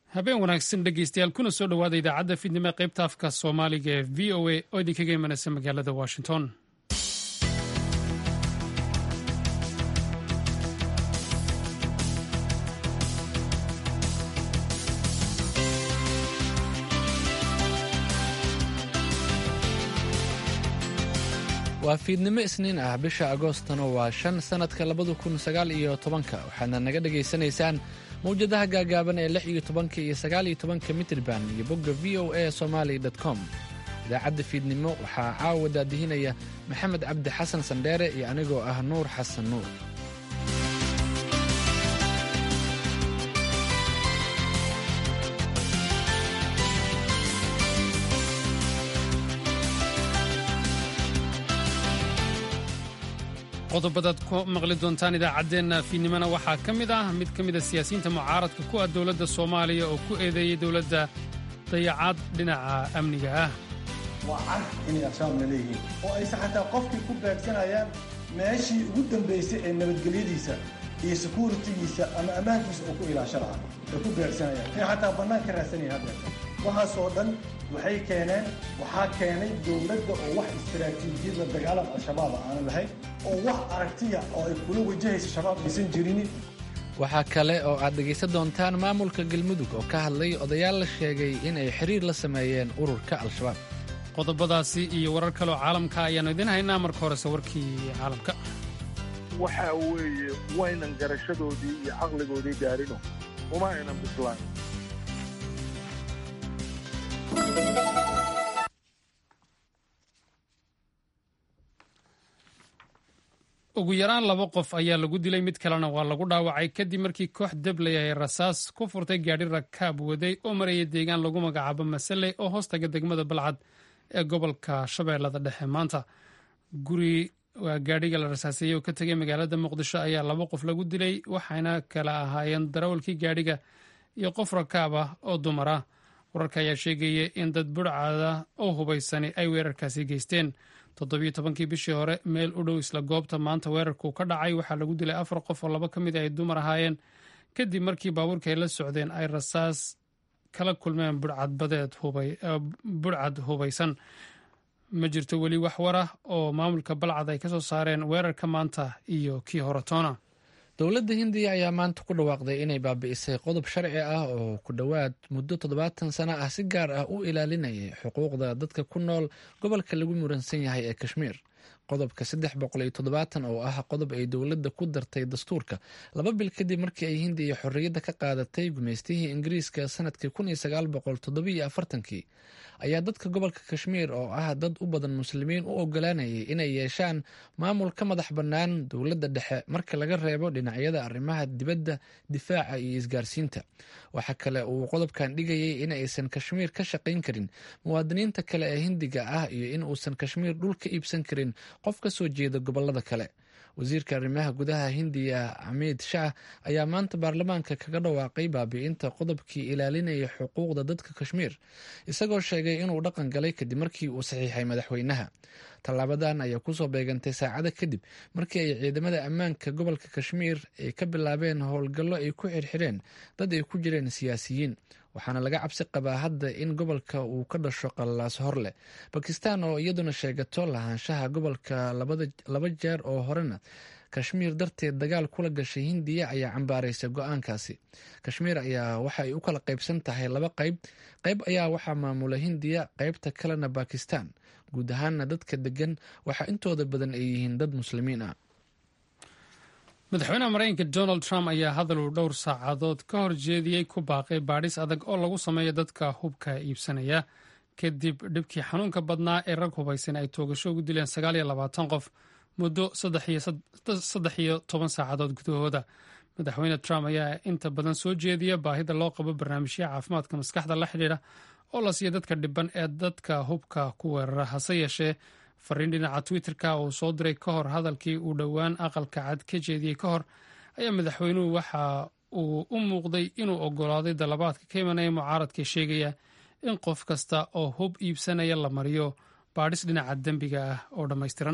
habeen wanaagsan dhegeystayaal kuna soo dhowaada idaacadda fidnimo ee qaybta afka soomaaliga ee v o a oo idinkaga imanaysa magaalada washington waa fiidnimo isniin ah bisha agoostana waa shan sannadka labada kun sagaal iyo tobanka waxaadna naga dhagaysanaysaan mawjadaha gaagaaban ee lix iyo tobanka iyo sagaal iyo tobanka mitriban iyo bogga v o a somaali com idaacadda fiidnimo waxaa caawa daadihinaya maxamed cabdi xasan sandheere iyo anigoo ah nuur xasan nuur qodobadaad ku maqli doontaan idaacaddeenna fiidnimona waxaa ka mid ah mid ka mida siyaasiyiinta mucaaradka ku ah dowladda soomaaliya oo ku eedeeyey dowladda dayacaad dhinaca amniga ah waa cad inay al-shabaabna leeyihiin oo aysan xataa qofkii ku beegsanayaan meeshii ugu dambaysay ee nabadgelyadiisa iyo sekuritigiisa ama ammaankiisa oo ku ilaasho lahaa ay ku beegsanayaan inay xataa bannaan ka raadsanaya haddeerta waxaasoo dhan waxay keeneen waxaa keenay dowladda oo wax istaraatiijiyad la dagaalam al-shabaaba aanan lahayn oo wax aragtiya oo ay kula wajahaysa shabaab aysan jirini waxaa kale oo aad dhegaysan doontaan maamulka galmudug oo ka hadlay odayaal la sheegay in ay xiriir la sameeyeen ururka al-shabaab qodobadaasi iyo warar kaleoo caalamka ayaannu idiin haynaa marka horese warkii caalamka waxaa weeye waynan garashadoodii iyo caqligoodii gaarino uma aynan bislaan ugu yaraan laba qof ayaa lagu dilay mid kalena waa lagu dhaawacay kadib markii koox dabley ay rasaas ku furtay gaadhi rakaab waday oo maraya deegaan lagu magacaabo masale oo hoostaga degmada balcad ee gobolka shabeellada dhexe maanta guri waa gaadhiga la rasaaseeyey oo ka tegay magaalada muqdisho ayaa laba qof lagu dilay waxayna kala ahaayeen darawalkii gaadhiga iyo qof rakaab ah oo dumar ah wararka ayaa sheegaya in dad burcada oo hubaysani ay weerarkaasi geysteen toddobiyo tobankii bishii hore meel u dhow isla goobta maanta weerarku ka dhacay waxaa lagu dilay afar qof oo laba ka mid ay dumar ahaayeen kadib markii baabuurka ay la socdeen ay rasaas kala kulmeen burcad hubaysan ma jirto weli wax war ah oo maamulka balcad ay ka soo saareen weerarka maanta iyo kii horetoona dowladda hindiya ayaa maanta ku dhawaaqday inay baabi'isay qodob sharci ah oo ku dhowaad muddo toddobaatan sano ah si gaar ah u ilaalinayay xuquuqda dadka ku nool gobolka lagu muransan yahay ee kashmiir qodobka saddex boqol iyo toddobaatan oo ah qodob ay dowladda ku dartay dastuurka laba bil kadib markii ay hindiya xorriyadda ka qaadatay gumaystihii ingiriiska sanadkii kun iyo sagaal boqol toddobiyo afartankii ayaa dadka gobolka kashmiir oo ah dad u badan muslimiin u ogolaanayay inay yeeshaan maamul ka madax bannaan dowladda dhexe marka laga reebo dhinacyada arrimaha dibadda difaaca iyo isgaarsiinta waxaa kale uu qodobkan dhigayay in aysan kashmiir ka shaqayn karin muwaadiniinta kale ee hindiga ah iyo in uusan kashmiir dhul ka iibsan karin qof ka soo jeeda gobolada kale wasiirka arrimaha gudaha hindiya xamiid shah ayaa maanta baarlamaanka kaga dhawaaqay baabi'inta qodobkii ilaalinaya xuquuqda dadka kashmiir isagoo sheegay inuu dhaqan galay kadib markii uu saxiixay madaxweynaha tallaabadan ayaa kusoo beegantay saacado kadib markii ay ciidamada ammaanka gobolka kashmiir ay ka bilaabeen howlgallo ay ku xirxireen dad ay ku jireen siyaasiyiin waxaana laga cabsi qabaa hadda in gobolka uu ka dhasho qallaas hor leh bakistan oo iyaduna sheegato lahaanshaha gobolka laba jeer oo horena kashmiir darteed dagaal kula gashay hindiya ayaa cambaaraysa go-aankaasi kashmiir ayaa waxa ay u kala qaybsan tahay laba qayb qayb ayaa waxaa maamula hindiya qaybta kalena bakistan guud ahaana dadka degan waxaa intooda badan ay yihiin dad muslimiin ah madaxweynaha maraykanka donald trump ayaa hadal uu dhowr saacadood ka hor jeediyey ku baaqay baadhis adag oo lagu sameeyo dadka hubka iibsanaya kadib dhibkii xanuunka badnaa ee rag hubaysan ay toogasho ugu dileen sagaal iyo labaatan qof muddo saddex iyo toban saacadood gudahooda madaxweyne trump ayaa inta badan soo jeediya baahida loo qabo barnaamijya caafimaadka maskaxda la xidhiidha oo la siiya dadka dhiban ee dadka hubka ku weerara hase yeeshee fariin dhinaca twitterka uu soo diray ka hor hadalkii uu dhowaan aqalka cad ka jeediyey ka hor ayaa madaxweynuhu waxa uu u muuqday inuu ogolaaday dalabaadka ka imanaya mucaaradka sheegaya in qof kasta oo hub iibsanaya la mariyo baadhis dhinaca dembiga ah oo dhammaystiran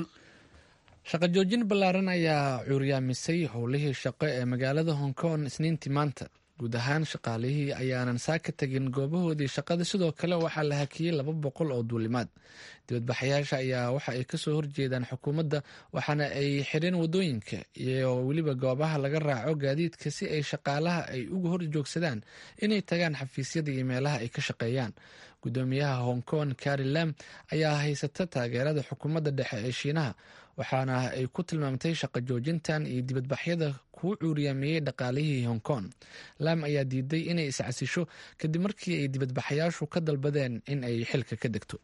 shaqo joojin ballaaran ayaa cuuryaamisay howlihii shaqo ee magaalada hong kong isniintii maanta guud ahaan shaqaalihii ayaanan saa ka tegin goobahoodii shaqada sidoo kale waxaa la hakiyey laba boqol oo duulimaad dibadbaxayaasha ayaa waxa ay kasoo horjeedaan xukuumadda waxaana ay xireen wadooyinka iyo weliba goobaha laga raaco gaadiidka si ay shaqaalaha ay uga hor joogsadaan inay tagaan xafiisyada iyo meelaha ay ka shaqeeyaan gudoomiyaha hong kong kari lam ayaa haysata taageerada xukuumadda dhexe ee shiinaha waxaana ay ku tilmaamtay shaqo joojintan iyo dibadbaxyada kuu cuuriyaameeyey dhaqaalihii hong kong lam ayaa diiday inay iscasisho kadib markii ay dibadbaxayaashu ka dalbadeen in ay xilka ka degto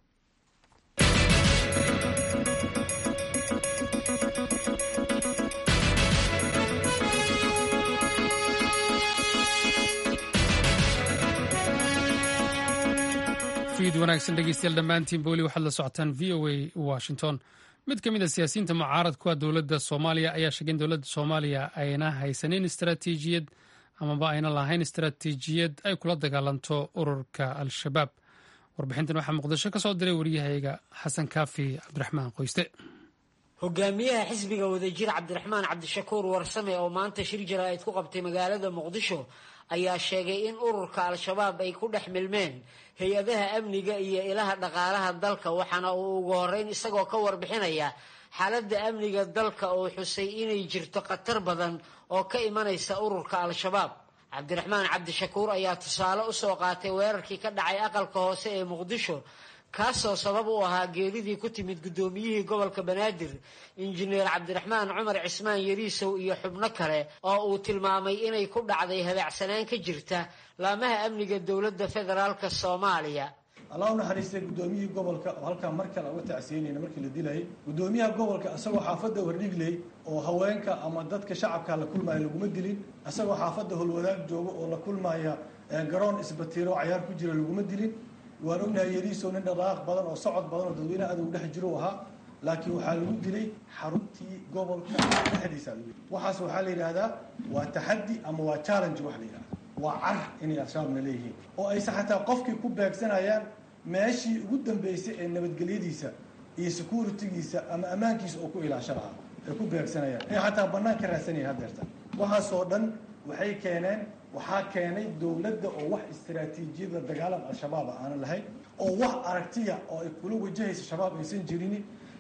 fiid wanaagsan dhegeystayaal dhammaantiin booli waxaad la socotaan v o a washington mid ka mid a siyaasiyiinta mucaaradkuwa dowladda soomaaliya ayaa sheegay in dowladda soomaaliya ayna haysanin istaraatiijiyad amaba ayna lahayn istaraatiijiyad ay kula dagaalanto ururka al-shabaab warbixintan waxaa muqdisho ka soo diray waryahayaga xasan kaafi cabdiraxmaan qoyste hogaamiyaha xisbiga wadajir cabdiraxmaan cabdishakuur warsame oo maanta shir jaraa'id ku qabtay magaalada muqdisho ayaa sheegay in ururka al-shabaab ay ku dhex milmeen hay-adaha amniga iyo ilaha dhaqaalaha dalka waxaana uu ugu horeyn isagoo ka warbixinaya xaaladda amniga dalka oo xusay inay jirto khatar badan oo ka imanaysa ururka al-shabaab cabdiraxmaan cabdishakuur ayaa tusaale usoo qaatay weerarkii ka dhacay aqalka hoose ee muqdisho kaasoo sabab u ahaa geeridii ku timid guddoomiyihii gobolka banaadir injineer cabdiraxmaan cumar cismaan yariisow iyo xubno kale oo uu tilmaamay inay ku dhacday habaacsanaan ka jirta laamaha amniga dowladda federaalk soomaaliya allah u naxariistay guddoomiyihii gobolka oo halkaa mar kale uga tacsiinayna markii la dilayay guddoomiyaha gobolka isagoo xaafadda wardhigley oo haweenka ama dadka shacabka la kulmaya laguma dilin isagoo xaafadda holwadaag jooga oo la kulmaya garoon isbatiiro cayaar ku jira laguma dilin waan ognahay yariisow nin dhaqaaq badan oo socod badan oo dadweynaha adow dhex jiro ahaa laakiin waxaa lagu dilay xaruntii gobolka dhexdiisa waxaas waxaa la yidhaahdaa waa taxaddi ama waa challenge wax la yidhahda waa car inay al-shabaabna leeyihiin oo aysan xataa qofkii ku beegsanayaan meeshii ugu dambeysay ee nabadgelyadiisa iyo securitigiisa ama ammaankiisa oo ku ilaasho lahaa ay ku beegsanayaan ay xataa bannaan ka raadsanayeen haddeerta waxaasoo dhan waxay keeneen waxaa keenay dowladda oo wax istaraatiijiyada dagaalan al-shabaaba aanan lahayn oo wax aragtiya oo ay kula wajahaysa shabaab aysan jirini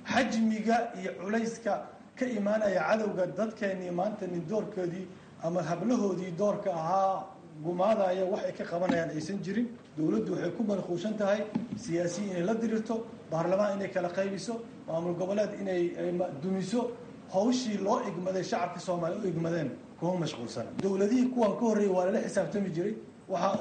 xajmiga iyo culayska ka imaanaya cadowga dadkeennii maanta nin doorkoodii ama hablahoodii doorka ahaa gumaadaya wax ay ka qabanayaan aysan jirin dowladdu waxay ku manquushan tahay siyaasiyi inay la dirirto baarlamaan inay kala qaybiso maamul goboleed inay dumiso hawshii loo igmaday shacabka soomaaliya u igmadeen kuma mashquulsana dowladihii kuwan ka horreeyay waa lala xisaabtami jiray waxa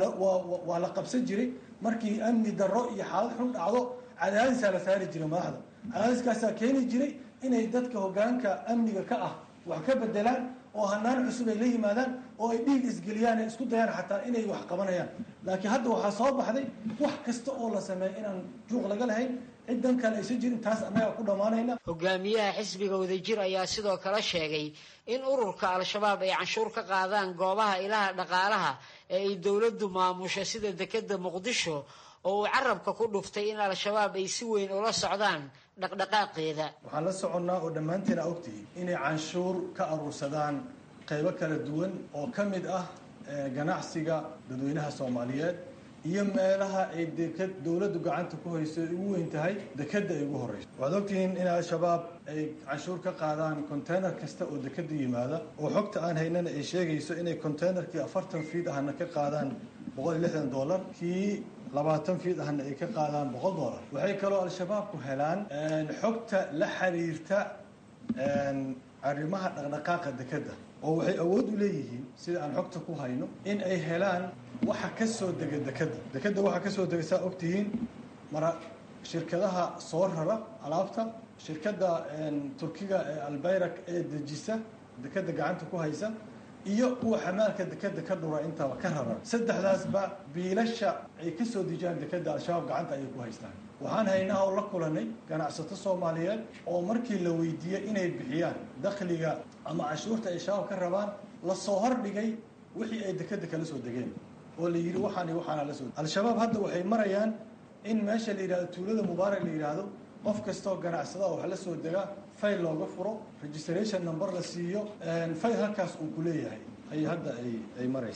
oo waa la qabsan jiray markii amni darro iyo xaalad xun dhacdo cadaadisaa la saari jiray madaxda cadaadiskaasaa keeni jiray inay dadka hoggaanka amniga ka ah wax ka bedelaan oo hanaan cusub ay la yimaadaan oo ay dhiig isgeliyaan ay isku dayaan xataa inay wax qabanayaan laakiin hadda waxaa soo baxday wax kasta oo la sameeya inaan juuq laga lahayn ciddan kale aysan jirin taas annagaa ku dhammaanayna hogaamiyaha xisbiga wadajir ayaa sidoo kale sheegay in ururka al-shabaab ay canshuur ka qaadaan goobaha ilaha dhaqaalaha ee ay dowladdu maamusho sida dekeda muqdisho oo uu carabka ku dhuftay in al-shabaab ay si weyn ula socdaan dhaqdhaqaaqeeda waxaan la soconnaa oo dhammaanteena ogtihiin inay canshuur ka aruursadaan qaybo kala duwan oo ka mid ah ganacsiga dadweynaha soomaaliyeed iyo meelaha ay deked dowladdu gacanta ku hayso ay ugu weyn tahay dekeda ay ugu horreyso waxaad ogtihiin in al-shabaab ay canshuur ka qaadaan container kasta oo dekeda yimaada oo xogta aan haynana ay sheegayso inay containerkii afartan fiid ahna ka qaadaan boqol iyo lixdan dollar kii labaatan fiid ahna ay ka qaadaan boqol dollar waxay kaloo al-shabaabku helaan xogta la xiriirta arrimaha dhaqdhaqaaqa dekeda oo waxay awood u leeyihiin sida aan xogta ku hayno in ay helaan waxa ka soo dega dekeda dekeda waxa ka soo dega saa ogtihiin mara shirkadaha soo rara alaabta shirkadda turkiga ee albayrak ee dejisa dekeda gacanta ku haysa iyo kuwa xamaalka dekeda ka dhura intaba ka rara saddexdaasba biilasha ay ka soo dejiyaan dekeda al-shabaab gacanta ayay ku haystaan waxaan haynaa oo la kulanay ganacsato soomaaliyeed oo markii la weydiiyey inay bixiyaan dakhliga ama cashuurta ay shabaab ka rabaan lasoo hordhigay wixii ay dekeda kala soo degeen oo la yidhi waxaan waxaana la soo al-shabaab hadda waxay marayaan in meesha la yidhahdo tuulada mubaarak la yidhaahdo qof kastaoo ganacsada wax la soo dega fayl looga furo registration number la siiyo fayl halkaas uu ku leeyahay ay hadda ay maraysaa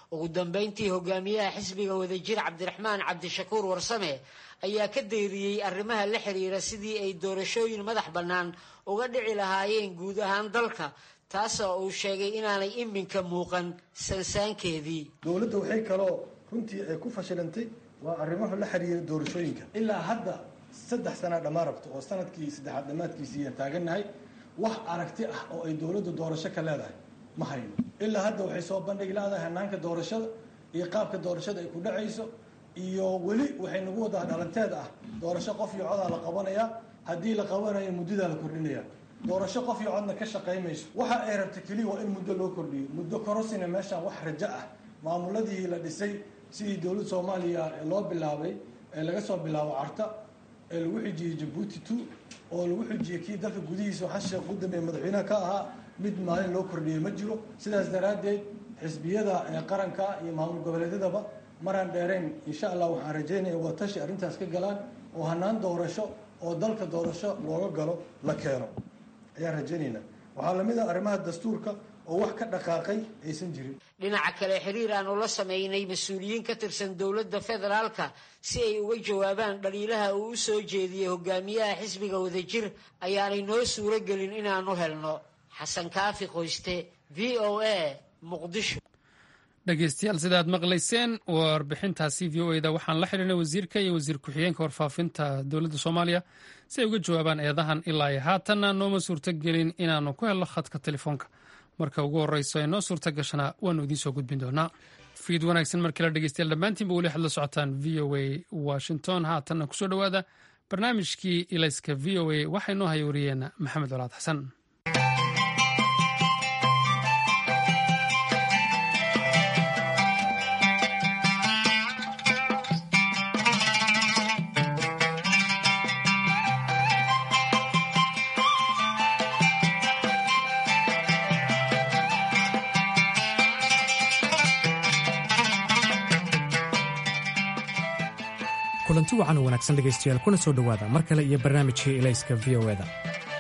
ugu dambeyntii hogaamiyaha xisbiga wadajir cabdiraxmaan cabdishakuur warsame ayaa ka deeriyey arrimaha la xiriira sidii ay doorashooyin madax bannaan uga dhici lahaayeen guud ahaan dalka taasoo uu sheegay inaanay iminka muuqan sansaankeedii dowladda waxay kaloo runtii ay ku fashilantay waa arrimaha la xiriira doorashooyinka ilaa hadda saddex sana dhammaan rabto oo sanadkii saddexaad dhammaadkiisiiyaan taagannahay wax aragti ah oo ay dowladdu doorasho ka leedahay ma hayno ilaa hadda waxay soo bandhigi leedahay hanaanka doorashada iyo qaabka doorashada ay ku dhacayso iyo weli waxay nagu wadaa dhalanteed ah doorasho qof iyo codaa la qabanayaa haddii la qabanayo muddadaa la kordhinaya doorasho qof iyo codna ka shaqaymayso waxa ay rabta keliya waa in muddo loo kordhiyo muddo korosina meeshaan wax rajo ah maamuladii la dhisay sidii dowladda soomaaliya loo bilaabay ee laga soo bilaabo carta ee lagu xijiyey jabuuti two oo lagu xijiyey kii dalka gudihiisa xasan sheekh qudame ee madaxweynaha ka ahaa mid maalin loo kordhiyey ma jiro sidaas daraaddeed xisbiyada ee qaranka iyo maamul goboleedyadaba maraan dheerayn insha allah waxaan rajaynaya waa tashi arrintaas ka galaan oo hanaan doorasho oo dalka doorasho looga galo la keeno ayaan rajaynaynaa waxaa lamid ah arrimaha dastuurka oo wax ka dhaqaaqay aysan jirin dhinaca kale xiriir aan ula sameynay mas-uuliyiin ka tirsan dowladda federaalka si ay uga jawaabaan dhaliilaha uu u soo jeediyey hogaamiyaha xisbiga wadajir ayaanay noo suuro gelin inaanu helno xasan kaafi qoyste v o a muqdisho dhegeystayaal sida aad maqlayseen warbixintaasi v o eda waxaan la xidhiirnay wasiirka iyo wasiir ku-xigeenka warfaafinta dowladda soomaaliya si ay uga jawaabaan eedahan ilaa iyo haatanna nooma suurto gelin inaanu ku helno khadka telefoonka marka ugu horeyso ee noo suurta gashana waanu idiin soo gudbin doonaa fiid wanaagsan markii la dhegeystayaal dhammaantiinba weli waxaad la socotaan v o a washington haatanna kusoo dhowaada barnaamijkii ilayska v o a waxay noo haya wariyeen maxamed colaad xasan kulanti wacan oo wanaagsan dhegaystayaal kuna soo dhowaada mar kale iyo barnaamijkii ilayska v o eda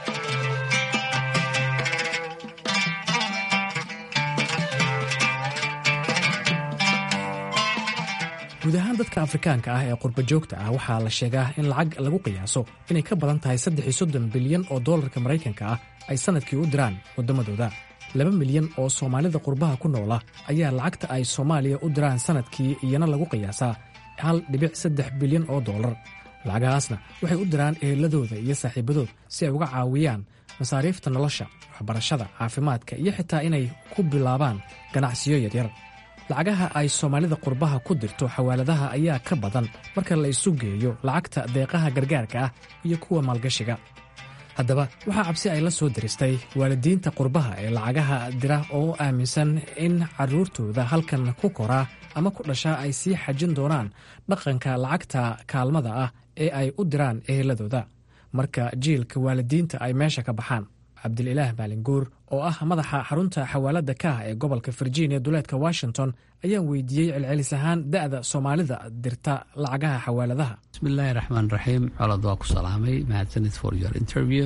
guud ahaan dadka afrikaanka ah ee qurba joogta ah waxaa la sheegaa in lacag lagu qiyaaso inay ka badan tahay saddex iyo soddon bilyan oo dollarka maraykanka ah ay sannadkii u diraan waddamadooda laba milyan oo soomaalida qurbaha ku noola ayaa lacagta ay soomaaliya u diraan sannadkii iyana lagu qiyaasaa hal dhibic saddex bilyan oo dollar lacagahaasna waxay u diraan eheladooda iyo saaxiibadood si ay uga caawiyaan masaariifta nolosha waxbarashada caafimaadka iyo xitaa inay ku bilaabaan ganacsiyo yaryar lacagaha ay soomaalida qurbaha ku dirto xawaaladaha ayaa ka badan marka la isu geeyo lacagta deeqaha gargaarka ah iyo kuwa maalgashiga haddaba waxaa cabsi ay la soo diristay waalidiinta qurbaha ee lacagaha dira oo aaminsan in carruurtooda halkan ku koraa ama ku dhashaa ay sii xajin doonaan dhaqanka lacagta kaalmada ah ee ay u diraan eheladooda marka jiilka waalidiinta ay meesha ka baxaan cabdililaah maalinguur oo ah madaxa xarunta xawaaladda kaah ee gobolka virginia duleedka washington ayaan weydiiyey celcelis ahaan da'da soomaalida dirta lacagaha xawaaladaha bismillaahi raxmaan raxiim colod waa ku salaamay mahadsanid for your interview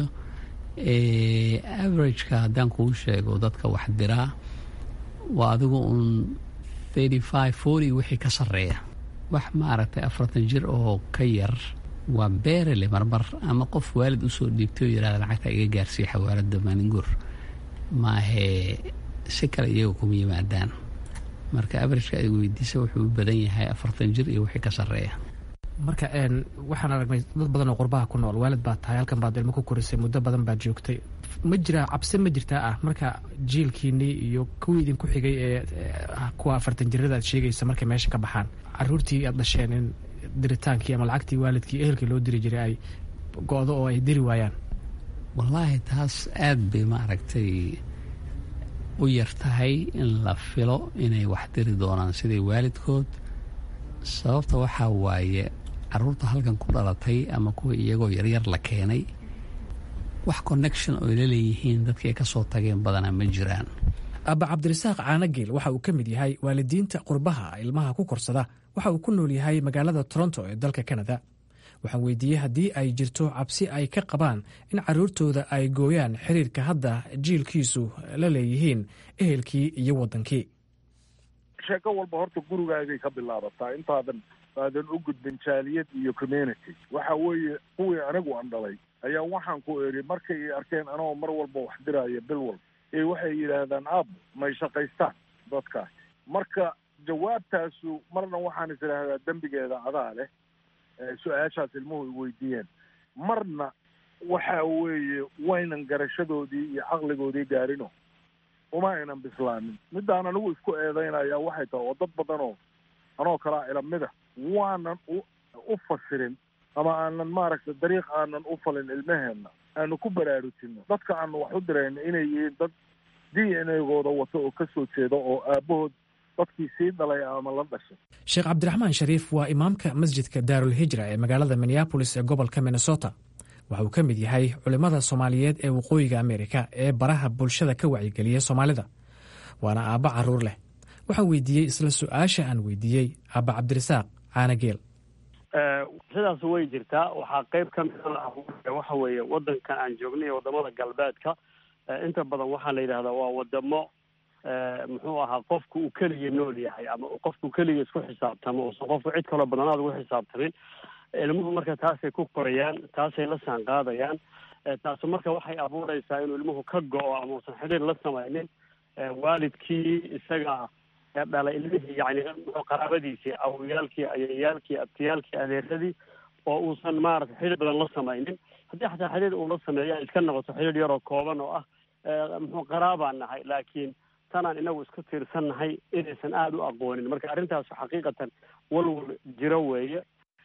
averageka haddaan kuu sheego dadka wax diraa waa adigu uun thirty five forty wixii ka sarreeya wax maaragtay afartan jir oo ka yar waa beerele marmar ama qof waalid usoo dhiibtay oo yihahda lacagta iga gaarsiiya xawaalada maalinguur maahee si kale iyaga kuma yimaadaan marka averageka ay weydiisa wuxuu u badan yahay afartan jir iyo wixii ka sarreeya marka waxaan aragnay dad badan oo qurbaha ku nool waalid baad tahay halkan baad ilmo ku korisay muddo badan baad joogtay ma jiraa cabsi ma jirtaa ah marka jiilkiinii iyo kuwii idinku xigay ee kuwa afartan jirada aad sheegaysa markay meesha ka baxaan caruurtii aad dhasheen in diritaankii ama lacagtii waalidkii ehelkii loo diri jiray ay go-do oo ay diri waayaan wallaahi taas aad bay maaragtay u yar tahay in la filo inay wax diri doonaan sidai waalidkood sababta waxaa waaye caruurta halkan ku dhalatay ama kuwa iyagoo yaryar la keenay wax connection oo la leeyihiin dadkii ay ka soo tageen badanaa ma jiraan abba cabdirasaaq caanageel waxa uu ka mid yahay waalidiinta qurbaha ilmaha ku korsada waxa uu ku nool yahay magaalada toronto ee dalka kanada waxaan weydiiyey haddii ay jirto cabsi ay ka qabaan in caruurtooda ay gooyaan xiriirka hadda jiilkiisu la leeyihiin ehelkii iyo waddankii sheeko walba horta gurigaagay ka bilaabataa intaadan aadan u gudbin jaaliyad iyo community waxa weeye kuwii anigu aan dhalay ayaa waxaan ku idhi markay i arkeen anagoo mar walba wax diraya bil walba ee waxay yidhaahdaan aab may shaqaystaan dadkaas marka jawaabtaasu marna waxaan is idhaahdaa dembigeeda adaa leh su-aashaas ilmuhu i weydiiyeen marna waxa weeye waynan garashadoodii iyo caqligoodii gaarino uma aynan bislaamin middaan anigu isku eedeynaya waxay tahay oo dad badanoo anoo kalaa ilamida waanan u u fasirin ama aanan maaragtay dariiq aanan u falin ilmaheenna aanu ku baraarujino dadka aanu wax u dirayna inay yihiin dad d n a-gooda wato oo ka soo jeeda oo aabahood dadkii sii dhalay ama la dhashay sheekh cabdiraxmaan shariif waa imaamka masjidka daarul hijra ee magaalada minneabolis ee gobolka minnesota waxa uu ka mid yahay culimmada soomaaliyeed ee waqooyiga amerika ee baraha bulshada ka wacyigeliya soomaalida waana aabba caruur leh waxaan weydiiyey isla su-aasha aan weydiiyey aabba cabdirasaaq caanageel sidaas way jirtaa waxaa qeyb ka mida waxa weeye wadankan aan joogna iyo wadamada galbeedka inta badan waxaa la yidhahdaa waa wadamo muxuu ahaa qofku uu keliya nool yahay ama qofku keliya isku xisaabtamo uusan qofku cid kaloo badanaad ugu xisaabtamin ilmuhu marka taasay ku korayaan taasay la saan qaadayaan taasu marka waxay abuureysaa inuu ilmuhu ka go-o ama uusan xidhiir la samaynin waalidkii isaga dhalay ilmihii yani qaraabadiisii awoyaalkii ayayaalkii abtiyaalkii adeeradii oo uusan maarata xidhiir badan la samaynin haddii xataa xidhiir uu la sameeya iska noqoto xidhiir yaroo kooban oo ah muxuu qaraabaan nahay laakiin tanaan inagu isku tiirsan nahay inaysan aada u aqoonin marka arrintaasu xaqiiqatan walwal jiro weeye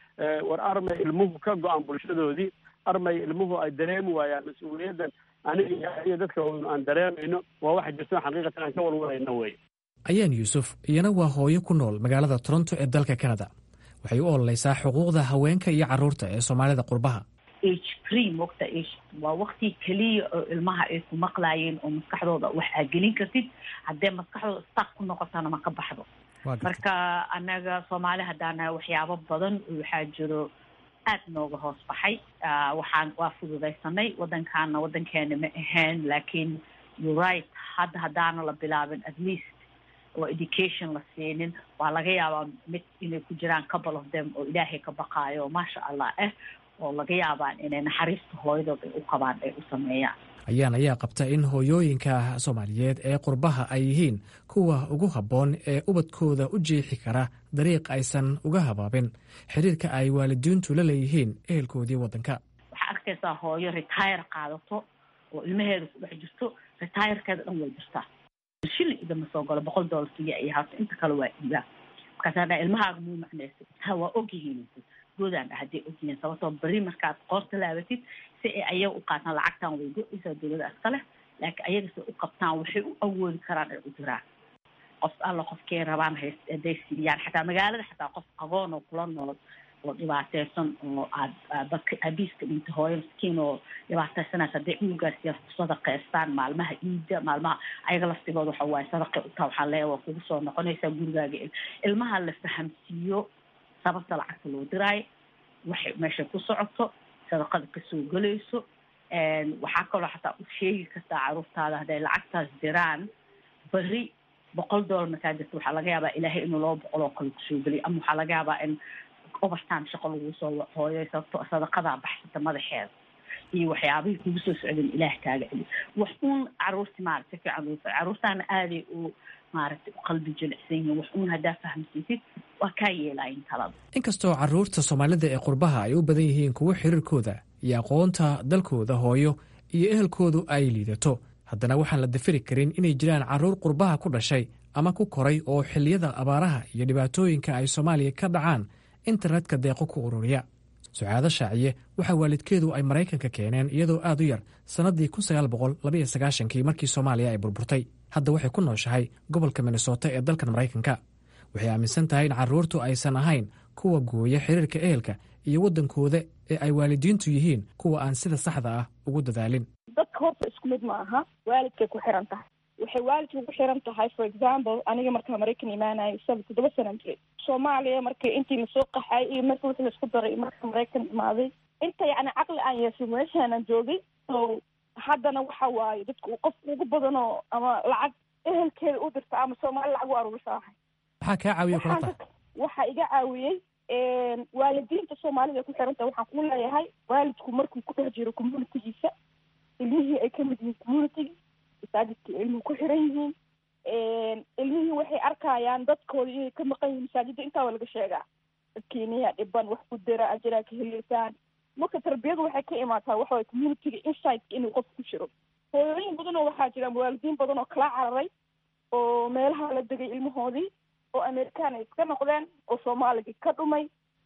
war armay ilmuhu ka go-aan bulshadoodii armay ilmuhu ay dareemi waayaan mas-uuliyaddan aniga iyo dadka aan dareemayno waa waxa jirto xaqiiqatan aan ka walwalayno wey ayaan yuusuf iyana waa hooyo ku nool magaalada toronto ee dalka canada waxay u ololeysaa xuquuqda haweenka iyo carruurta ee soomaalida qurbaha age free mogta age waa wakti keliya oo ilmaha ay ku maqlaayeen oo maskaxdooda wax aa gelin kartid haddee maskaxdooda stak ku noqotana ma ka baxdo marka annaga soomaali haddaana waxyaabo badan waxaa jiro aad nooga hoos baxay waxaan waa fududaysanay waddankaana waddankeena ma ahayn laakiin you right hadda haddaana la bilaabin at least oo education la siinin waa laga yaabaa mid inay ku jiraan couple of them oo ilaahay ka baqaayo maasha allah ah oo laga yaabaan inay naxariista hooyadood ay u qabaan ay u sameeyaan ayaan ayaa qabta in hooyooyinka soomaaliyeed ee qurbaha ay yihiin kuwa ugu habboon ee ubadkooda u jeexi kara dariiq aysan uga habaabin xiriirka ay waalidiintu la leeyihiin ehelkoodii waddanka waxaa arkaysaa hooyo retire qaadato oo ilmaheeda ku dhex jirto retirekeeda dhan way jirtaa shilin idama soo galo boqol dollar siya iyo haato inta kale waa iibaa markaasaa dhaa ilmahaaga muu macnaysa ha waa ogyihiin goodaan dha hadday ogyihiin sababtoo beri markaad qoorta laabatid si ay ayaga u qaataan lacagtan way go-aysaa dowlada iska leh laakiin ayaga si u qabtaan waxay u awoodi karaan ay u diraan qof alla qofkay rabaan hays hadday siiyaan xataa magaalada xataa qof qaboon oo kula nool oo dhibaateysan oo aad dadka aabiiska dhinta hooyo miskiin oo dhibaateysanaysa hadday cunugaasiya ku sadaqeystaan maalmaha iida maalmaha ayaga laftigooda waxa waaye sadaqay utaa waxaa leeya waa kugu soo noqonaysaa gurigaaga ilmaha la fahamsiiyo sababta lacagta loo diraayo waxay meesha ku socoto sadaqada kasoo gelayso waxaa kaloo xataa u sheegi kartaa caruurtaada hadday lacagtaas diraan beri boqol dollar markaa jirta waxaa laga yaabaa ilaahay inuu laba boqol oo kale kusoo geliyo ama waxaa laga yaabaa in overtime shaqo lagu soo hooyo sababto sadaqadaa baxsata madaxeeda iyo waxyaabihii kugu soo socdeen ilaah kaaga celi wax uun caruurti maaragta fiican loo caruurtaana aaday u maaragtay u qalbi jilicsan yihiin wax uun haddaa fahamsiisid waa kaa yeelayin talada inkastoo carruurta soomaalida ee qurbaha ay u badan yihiin kuwo xiriirkooda iyo aqoonta dalkooda hooyo iyo ehelkoodu ay liidato haddana waxaan la dafiri karin inay jiraan carruur qurbaha ku dhashay ama ku koray oo xilliyada abaaraha iyo dhibaatooyinka ay soomaaliya ka dhacaan internetka deeqo ku ururiya sucaado shaaciye waxaa waalidkeedu ay maraykanka keeneen iyadoo aad u yar sannaddii kun sagaal boqol labaiyo sagaashankii markii soomaaliya ay burburtay hadda waxay ku nooshahay gobolka minnesota ee dalkan maraykanka waxay aaminsan tahay in carruurtu aysan ahayn kuwa gooya xiriirka ehelka iyo waddankooda ee ay waalidiintu yihiin kuwa aan sida saxda ah ugu dadaalin dadka horta isku mid ma aha waalidkay ku xiran tahay waxay waalidka ku xiran tahay for example aniga markaa maraykan imaanayo saba toddoba sanan jiray soomaaliya markii intii lasoo qaxay iyo marka wixii laisku daray marka maraykan imaaday inta yacni caqli aan yeeshay meeshaanan joogay so haddana waxa waaye dadka qofka ugu badanoo ama lacag ehelkeeda u dirta ama soomaali lacag u aruurisa ahay maxaa kaa caawiya kula tahay waxaa iga caawiyey waalidiinta soomaalida ku xiran tahay waxaan ku leeyahay waalidku markuu ku dhex jiro communitygiisa ilmihii ay kamid yihiin communitygii masaajidka ilmuhu ku xiran yihiin ilmihii waxay arkayaan dadkooda inay ka maqan yihiin masaajidda intaa waa laga sheegaa dadkeeniya dhiban wax ku dira ajiraa ka heleysaan marka tarbiyadu waxay ka imaataa waxa waye communityga insightka inuu qof ku jiro hooyooyin badan oo waxaa jira waalidiin badan oo kala cararay oo meelaha la degay ilmahoodii oo amerikaan ay iska noqdeen oo soomaaligii ka dhumay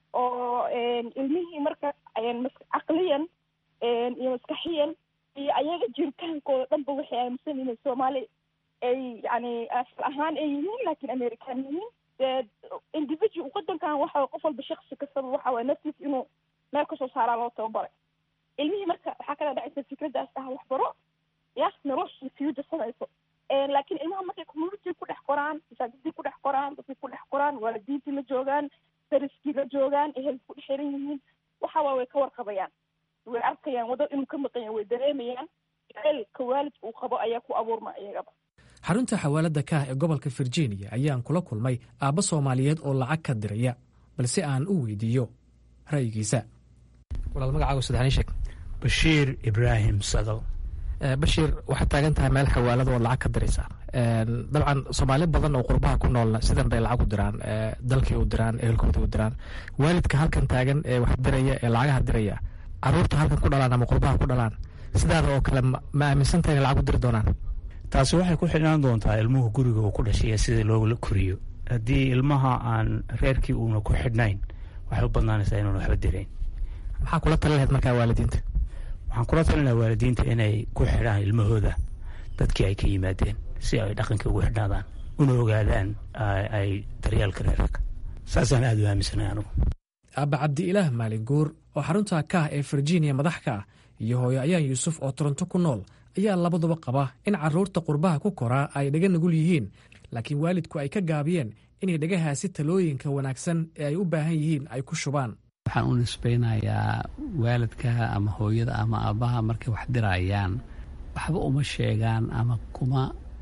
oo ilmihii marka caqliyan iyo maskaxiyan iyo ayaga jiritaankooda dhanba waxay aaminsan yihiin soomaali ay yani asal ahaan ay yihiin laakiin american yihiin dee individual wadankan waxa qof walba shaksi kastaba waxa waye naftiis inuu meel kasoo saaraa loo tababaray ilmihii marka waxaa kala dhacaysa fikraddaas ah waxbaro ya nolosha future samayso laakiin ilmaha markay community ku dhex qoraan masaajidii ku dhex qoraan dadkii ku dhex qoraan waalidiintii la joogaan dariskii la joogaan ehel ku dhex xiran yihiin waxa waa way ka warqabayaan way arkayaan wadda inuu ka maqan yahay way dareemayaan jaceylka waalidka uu qabo ayaa ku abuurma iyagaba xarunta xawaalada kaah ee gobolka virginia ayaan kula kulmay aabbo soomaaliyeed oo lacag ka diraya balse aan u weydiiyo ra'yigiisa walaal magacaaga saddexni sheeg bashiir ibraahim sadow bashiir waxaad taagan tahay meel xawaalada oo lacag ka diraysa dabcan soomaali badan oo qurbaha ku noolna sidan bay lacag u diraan dalkii u diraan ehelkoodii u diraan waalidka halkan taagan ee wax diraya ee lacagaha diraya caruurta halkan ku dhalaan ama qurbaha ku dhalaan sidaada oo kale ma aaminsantahay inay lacag u diri doonaan taasi waxay ku xidhnaan doontaa ilmuhu guriga uu ku dhashay iyo sida loola koriyo haddii ilmaha aan reerkii uuna ku xidhnayn waxay u badnaanaysaa inuuna waxba dirayn maxaa kula tali lahayd markaa waalidiinta waxaan kula talinaha waalidiinta inay ku xidhaan ilmahooda dadkii ay ka yimaadeen si ay dhaqankii ugu xidhnaadaan una ogaadaan ay daryaalka reerka saasaan aada u aaminsanahay anugu aabba cabdi-ilaah maalin guur oo xarunta kaah ee virginia madax ka ah iyo hooyo ayaan yuusuf oo toronto ku nool ayaa labaduba qaba in carruurta qurbaha ku koraa ay dhaga nugul yihiin laakiin waalidku ay ka gaabiyeen inay dhagahaasi talooyinka wanaagsan ee ay u baahan yihiin ay ku shubaan waxaan u nisbaynayaa waalidka ama hooyada ama aabbaha markay wax dirayaan waxba uma sheegaan ama kuma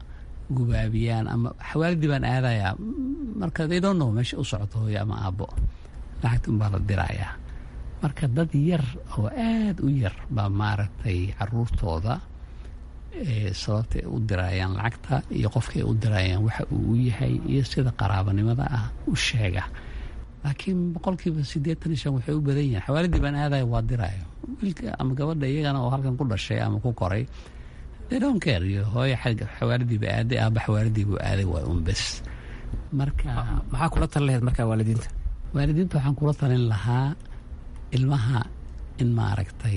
gubaabiyaan ama xawaalidii baan aadayaa marka they don't know meesha u socoto hooyo ama aabbo lacagta unbaa la dirayaa marka dad yar oo aad u yar baa maaragtay caruurtooda sababta ay u dirayaan lacagta iyo qofka ay u dirayaan waxa uu u yahay iyo sida qaraabanimada ah u sheega laakiin boqolkiiba siddeetan iyo shan waxay u badan yihin xawaalidii baan aadaya waa diraayo wiilka ama gabadha iyagana oo halkan ku dhashay ama ku koray they don't care iyo hooyo xagga xawaalidiiba aaday aaba xawaalidiibuu aaday waa un bes marka maxaa kula tali lahayd markaa waalidiinta waalidiinta waxaan kula talin lahaa ilmaha in maaragtay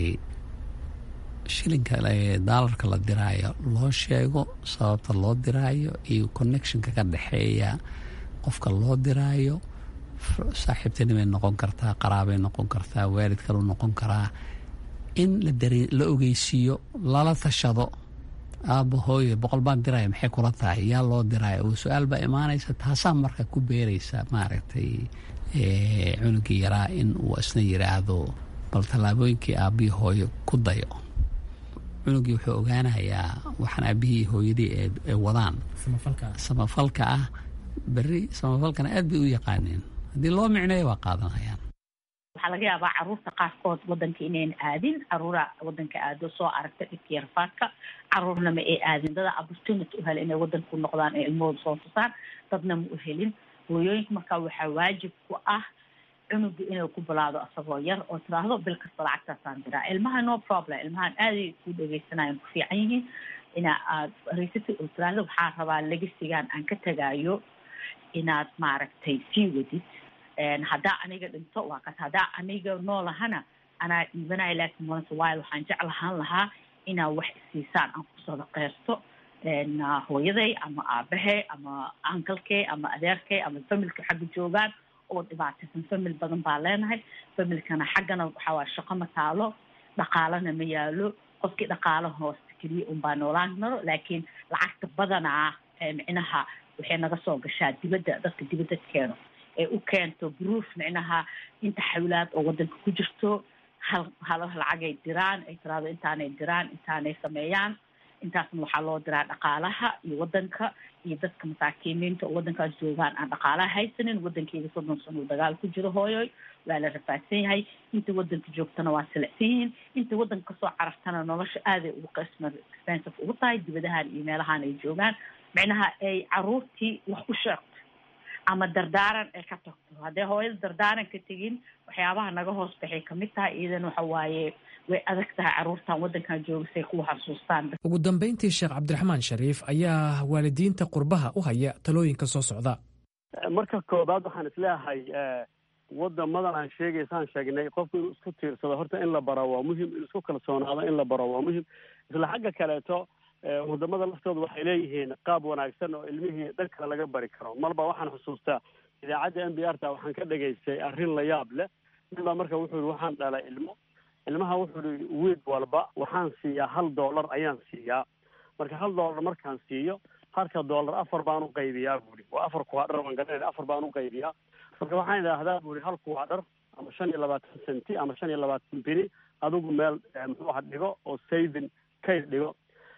shilinka daalarka la diraayo loo sheego sababta loo diraayo iyo connectionka ka dhexeeya qofka loo diraayo saaxiibtinimay noqon kartaa qaraabay noqon kartaa waalid kalu noqon karaa in la ogeysiiyo lala tashado aabba hooye boqol baan diraya maxay kula tahay yaa loo diraya oo su-aal baa imaanaysa taasaa marka ku beeraysa maaragtay cunugii yaraa in uu isna yiraahdo bal tallaabooyinkii aabbihii hooyo ku dayo cunugii wuxuu ogaanayaa waxaan aabbihii hooyadii ee wadaan samafalka ah berri samafalkana aad bay u yaqaaneen haddii loo micneeyo waa qaadanayaan waxaa laga yaabaa caruurta qaarkood wadanka inayn aadin caruura wadanka aado soo aragta dhibka yarfaadka caruurna ma ay aadin dada opportunity u hela inay wadanka ku noqdaan ee ilmahooda soo tusaan dadna ma u helin hooyooyinka markaa waxaa waajib ku ah cunuga inuu ku bilaado asagoo yar oo tiraahdo bil kasta lacagtaasaan diraa ilmaha no problem ilmahan aaday ku dhegeysanayan ku fiican yihiin inaa aad raysatid oo tiraahdo waxaa rabaa legasigan aan ka tagaayo inaad maaragtay sii wadid haddaa aniga dhinto waa kas haddaa aniga noolahana anaa dhiibanaya laakiin malanta waayo waxaan jeclahaan lahaa inaa wax isiisaan aan ku sadaqeysto hooyaday ama aabahe ama ankalkey ama adeerkey ama familka xagga joogaan oo dhibaataysan famil badan baa leenahay familkana xaggana waxawaa shaqo ma taalo dhaqaalana ma yaalo qofkii dhaqaalo hoosta keliya unbaa noolaan karo laakiin lacagta badanaa micnaha waxay naga soo gashaa dibadda dadka dibadda keeno ee u keento proof micnaha inta xawlaad oo wadanka ku jirto hal hal lacagay diraan ay tiraado intaanay diraan intaanay sameeyaan intaasna waxaa loo diraa dhaqaalaha iyo wadanka iyo dadka masaakiiniinta oo wadankaas joogaan aan dhaqaalaha haysanin wadankeeda soddon sano uu dagaal ku jiro hooyoy waa la rafaadsan yahay inta wadanka joogtana waa silicsan yihiin inta wadanka kasoo carartana nolosha aaday ugu qisma expensive ugu tahay dibadahan iyo meelahan ay joogaan micnaha ay caruurtii wax u sheegto ama dardaaran ay ka tagto haddee hooyada dardaaran ka tegin waxyaabaha naga hoos baxay kamid tahay iidan waxa waaye way adag tahay caruurtan wadankan jooga say kuwa xasuustaan ugu dambayntii sheekh cabdiraxmaan shariif ayaa waalidiinta qurbaha u haya talooyinka soo socda marka koobaad waxaan isleeyahay wadamadan aan sheegaysaan sheegnay qofku inuu isku tiirsado horta in la baro waa muhim inuu isku kalsoonaado in la baro waa muhim isla xagga kaleeto wadamada laftooda waxay leeyihiin qaab wanaagsan oo ilmihii dhan kale laga bari karo marba waxaan xusuustaa idaacadda n b r ta waxaan ka dhegaystay arrin la yaab leh nin baa marka wuxuu yihi waxaan dhalay ilmo ilmaha wuxuu yihi wiid walba waxaan siiyaa hal dollar ayaan siiyaa marka hal dollar markaan siiyo halka dollar afar baan u qaybiyaa buuri waa afar kuwaadhar waan garanayna afar baan u qaybiyaa marka waxaan idhaahdaa buuri hal kuwaadhar ama shan iyo labaatan centi ama shan iyo labaatan bini adigu meel muxuu aha dhigo oo saving kayd dhigo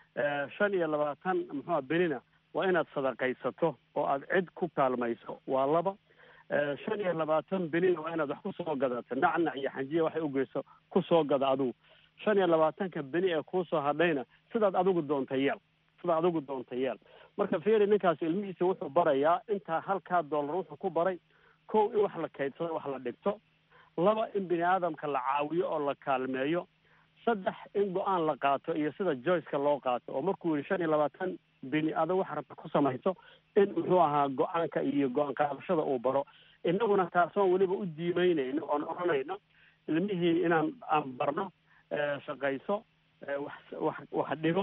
shan iyo labaatan muxuuha benina waa inaad sadaqaysato oo aad cid ku kaalmayso waa laba shan iyo labaatan benina waa inaad wax kusoo gadato nacnac iyo xanjiya waxay ugeyso kusoo gada adigu shan iyo labaatanka beni ee kuusoo hadhayna sidaad adigu doonta yeel sidaad adigu doonta yeel marka fiiri ninkaasi ilmihiisa wuxuu barayaa intaa halkaa dollar wuxuu ku baray kow in wax la kaydsado wax la dhigto laba in bini aadamka la caawiyo oo la kaalmeeyo saddex in go-aan la qaato iyo sida joyceka loo qaato oo markuu yihi shan iyo labaatan bini adag wax rabta ku samayso in muxuu ahaa go-aanka iyo go-aan qaadashada uu baro inaguna taasoon weliba u diimeynayno oon odhanayno ilmihii inaan aan barno shaqayso wax wax wax dhigo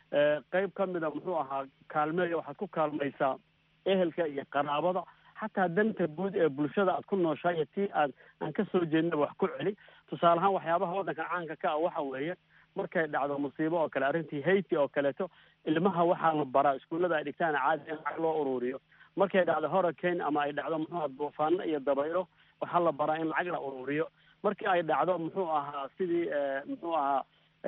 qeyb ka mida muxuu ahaa kaalmeeya waxaad ku kaalmaysaa ehelka iyo qaraabada xataa danta guud ee bulshada aad ku nooshahay iyo tii aad aan ka soo jeednaba wax ku celi tusaale ahaan waxyaabaha waddanka caanka ka ah waxa weeye markay dhacdo musiibo oo kale arrintii haiti oo kaleeto ilmaha waxaa la baraa iskuullada ay dhigtaan caadi in lacag loo ururiyo markay dhacdo hurricane ama ay dhacdo muxuu aha duufaano iyo dabaylo waxaa la baraa in lacag la ururiyo markii ay dhacdo muxuu ahaa sidii muxuu ahaa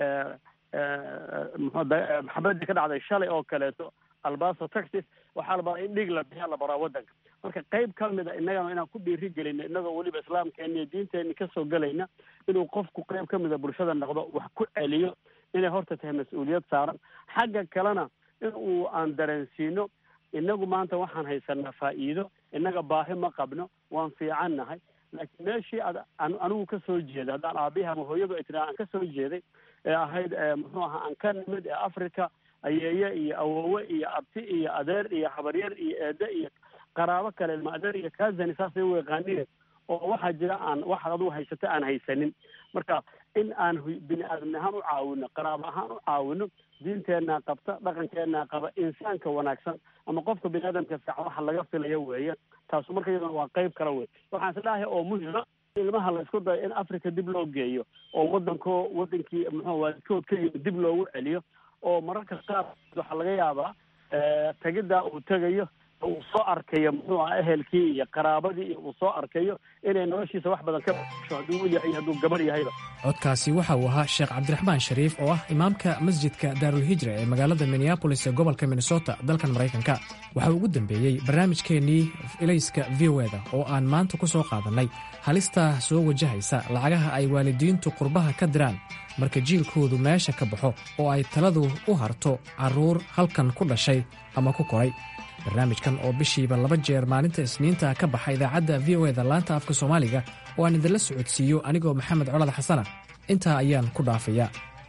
maxabadii ka dhacday shalay oo kaleeto albaso texas waxaa la baraa in dhiig la bixiya la baraa waddanka marka qayb ka mida innagana inaan ku dhiiri gelino innagoo weliba islaamkeena iyo diinteeni kasoo gelayna inuu qofku qayb ka mida bulshada noqdo wax ku celiyo inay horta tahay mas-uuliyad saaran xagga kalena in uu aan dareensiino inagu maanta waxaan haysanaa faa'iido innaga baahi ma qabno waan fiican nahay laakiin meeshii ad anigu ka soo jeeday haddaan aabihi ama hooyadu ay tiraa aan ka soo jeeday ee ahayd muxuu ahaa aan ka nimid ee africa ayeeye iyo awowe iyo abti iyo adeer iyo habaryar iyo eede iyo qaraabo kale ilma adeer iyo kazani saasay u yaqaanine oo waxaa jira aan waxaad adugu haysata aan haysanin marka in aan bini aadamni ahaan u caawino qaraabo ahaan u caawino diinteenaa qabta dhaqankeenaa qaba insaanka wanaagsan ama qofka bini aadamka fiican waxa laga filayo weeye taasu marka iyaduna waa qayb kale wey waxaan isleeyahay oo muhima ilmaha la isku dayo in africa dib loo geeyo oo waddanko waddankii muxuu waalidkood ka yimi dib loogu celiyo oo mararka qaar waxaa laga yaabaa tegiddaa uu tegayo uu soo arkayo muxuu aha ehelkii iyo qaraabadii iyo uu soo arkayo inay noloshiisa wax badan ka basho hadduu wiil yahay hadduu gabar yahayba codkaasi waxa uu ahaa sheekh cabdiraxmaan shariif oo ah imaamka masjidka daarulhijra ee magaalada minneabolis ee gobolka minnesota dalkan maraykanka waxa uu ugu dambeeyey barnaamijkeennii ilayska v o eda oo aan maanta ku soo qaadannay halista soo wajahaysa lacagaha ay waalidiintu qurbaha ka diraan marka jiilkoodu meesha ka baxo oo ay taladu u harto carruur halkan ku dhashay ama ku koray barnaamijkan oo bishiiba laba jeer maalinta isniinta ka baxa idaacadda v o eda laanta afka soomaaliga oo aan idinla socodsiiyo anigoo maxamed colad xasana intaa ayaan ku dhaafayaa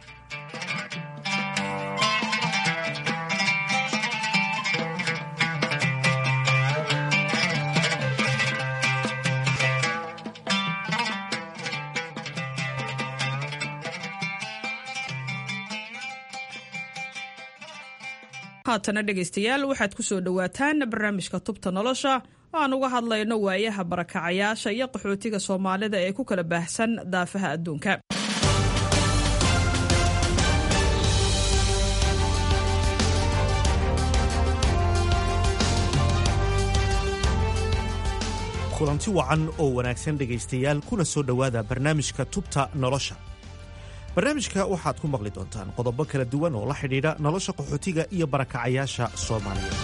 haatana dhegaystayaal waxaad ku soo dhowaataan barnaamijka tubta nolosha oo aan uga hadlayno waayaha barakacayaasha iyo qaxootiga soomaalida ee ku kala baahsan daafaha adduunka kulanti wacan oo wanaagsan dhegaystayaal kuna soo dhowaada barnaamijka tubta nolosha barnaamijka waxaad ku maqli doontaan qodobo kala duwan oo la xidhiidha nolosha qaxootiga iyo barakacayaasha soomaaliya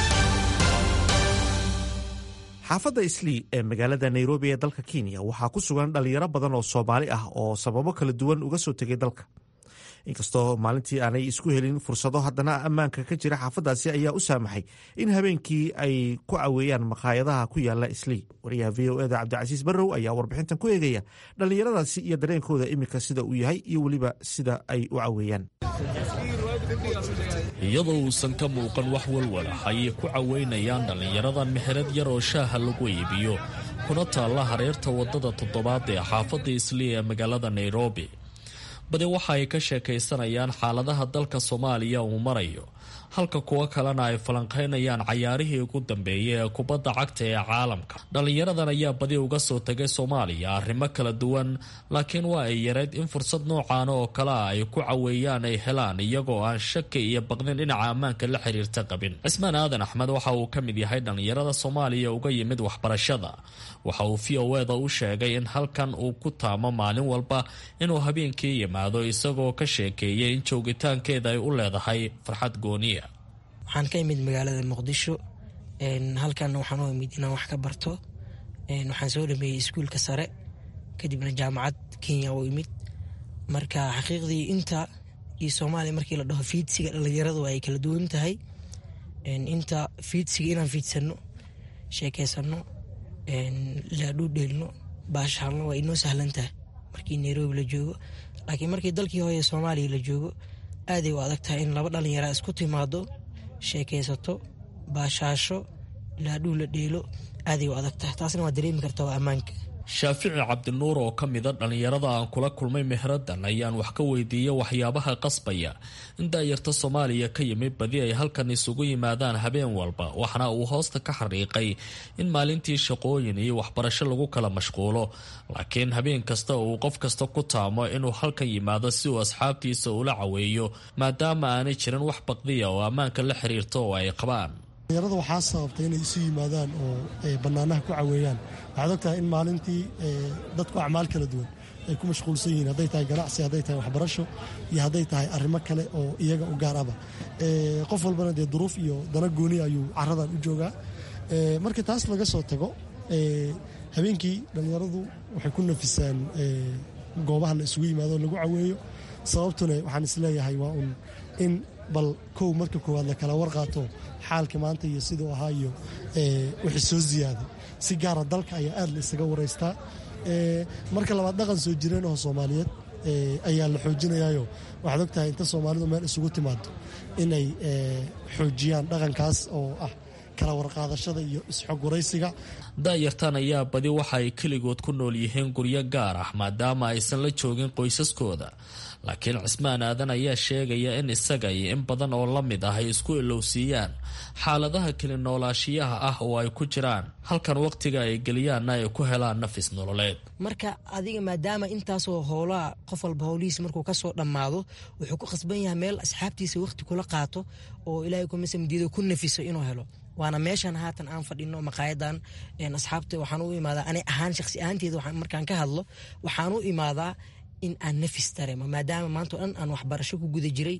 xaafadda islii ee magaalada nairobi ee dalka kenya waxaa ku sugan dhallinyaro badan oo soomaali ah oo sababo kala duwan uga soo tegay dalka inkastoo maalintii aanay isku helin fursado haddana ammaanka ka jira xaafaddaasi ayaa u saamaxay in habeenkii ay ku caweeyaan maqaayadaha ku yaala islii wariyaha v o eda cabdicasiis barrow ayaa warbixintan ku eegaya dhallinyaradaasi iyo dareenkooda iminka sida uu yahay iyo weliba sida ay u caweeyaan iyadoo uusan ka muuqan wax walwala ayay ku caweynayaan dhallinyaradan meherad yar oo shaaha lagu iibiyo kuna taalla hareerta waddada toddobaad ee xaafadda islii ee magaalada nairobi badi waxa ay ka sheekaysanayaan xaaladaha dalka soomaaliya uu marayo halka kuwo kalena ay falanqaynayaan cayaarihii ugu dambeeyay ee kubadda cagta ee caalamka dhallinyaradan ayaa badi uga soo tegay soomaaliya arrimo kala duwan laakiin waa ay yareyd in fursad noocan oo kale ah ay ku caweeyaan ay helaan iyagoo aan shaki iyo baqdin dhinaca ammaanka la xiriirta qabin cismaan aadan axmed waxa uu ka mid yahay dhallinyarada soomaaliya uga yimid waxbarashada waxa uu v o eda u sheegay in halkan uu ku taamo maalin walba inuu habeenkii yimaado isagoo ka sheekeeyay in joogitaankeeda ay u leedahay farxad gooniya waxaan ka imid magaalada muqdisho halkanna waxaan u imid inaan wax ka barto waxaan soo dhameeyey iskuulka sare kadibna jaamacad kenya u imid marka xaqiiqdii inta iyo soomaaliya markii la dhaho fiidsiga dhallinyaradu ay kala duwan tahay inta fiidsiga inaan fiidsano sheekeysano laadhuu dheelno baashaalno waa inoo sahlan tahay markii nairobi la joogo laakiin markii dalkii hooye soomaaliya la joogo aaday u adag tahay in laba dhallinyara isku timaado sheekaysato baashaasho laadhuu la dheelo aaday u adag tahay taasna waa dareemi karta waa ammaanka shaafici cabdinuur oo ka mida dhallinyarada aan kula kulmay mehradan ayaan wax ka weydiiyey waxyaabaha qasbaya in daayarta soomaaliya ka yimid badi ay halkan isugu yimaadaan habeen walba waxna uu hoosta ka xariiqay in maalintii shaqooyin iyo waxbarasho lagu kala mashquulo laakiin habeen kasta uu qof kasta ku taamo inuu halkan yimaado si uu asxaabtiisa ula caweeyo maadaama aanay jirin wax baqdiya oo ammaanka la xiriirta oo ay qabaan dhallinyarada waxaa sababtay inay isu yimaadaan oo bannaanaha ku caweeyaan waxaad ogtahay in maalintii dadku acmaal kala duwan ay ku mashquulsan yihiin hadday tahay ganacsi hadday tahay waxbarasho iyo hadday tahay arrimo kale oo iyaga u gaar aba qof walbana dee duruuf iyo dana gooni ayuu caradan u joogaa marka taas laga soo tago habeenkii dhallinyaradu waxay ku nafisaan goobaha la isugu yimaado lagu caweeyo sababtuna waxaan isleeyahay waa un in bal kow marka koowaad la kala warqaato xaalka maanta iyo siduu ahaa iyo wixii soo ziyaaday si gaara dalka ayaa aad la isaga waraystaa marka labaad dhaqan soo jireen oo soomaaliyeed ayaa la xoojinayayo waxaad og tahay inta soomaalidu meel isugu timaado inay xoojiyaan dhaqankaas oo ah kala warqaadashada iyo isxogwaraysiga daayartan ayaa badi waxa ay keligood ku nool yihiin guryo gaar ah maadaama aysan la joogin qoysaskooda laakiin cismaan aadan ayaa sheegaya in isaga iyo in badan oo la mid ah ay isku ilowsiiyaan xaaladaha keli noolaashiyaha ah oo ay ku jiraan halkan wakhtiga ay geliyaanna ay ku helaan nafis nololeed marka adiga maadaama intaasoo howlaha qof walba howlihiisa markuu kasoo dhammaado wuxuu ku khasban yahay meel asxaabtiisa wakhti kula qaato oo ilaahay kumasamdiido ku nafiso inuu helo waana meeshan haatan aan fadhino maqaayadan asxaabta waxaan u imaadaa ani ahaan shaqsi ahaanteeda markaan ka hadlo waxaan u imaadaa in aan nafis dareemo maadaama maanta o dhan aan waxbarasho ku guda jiray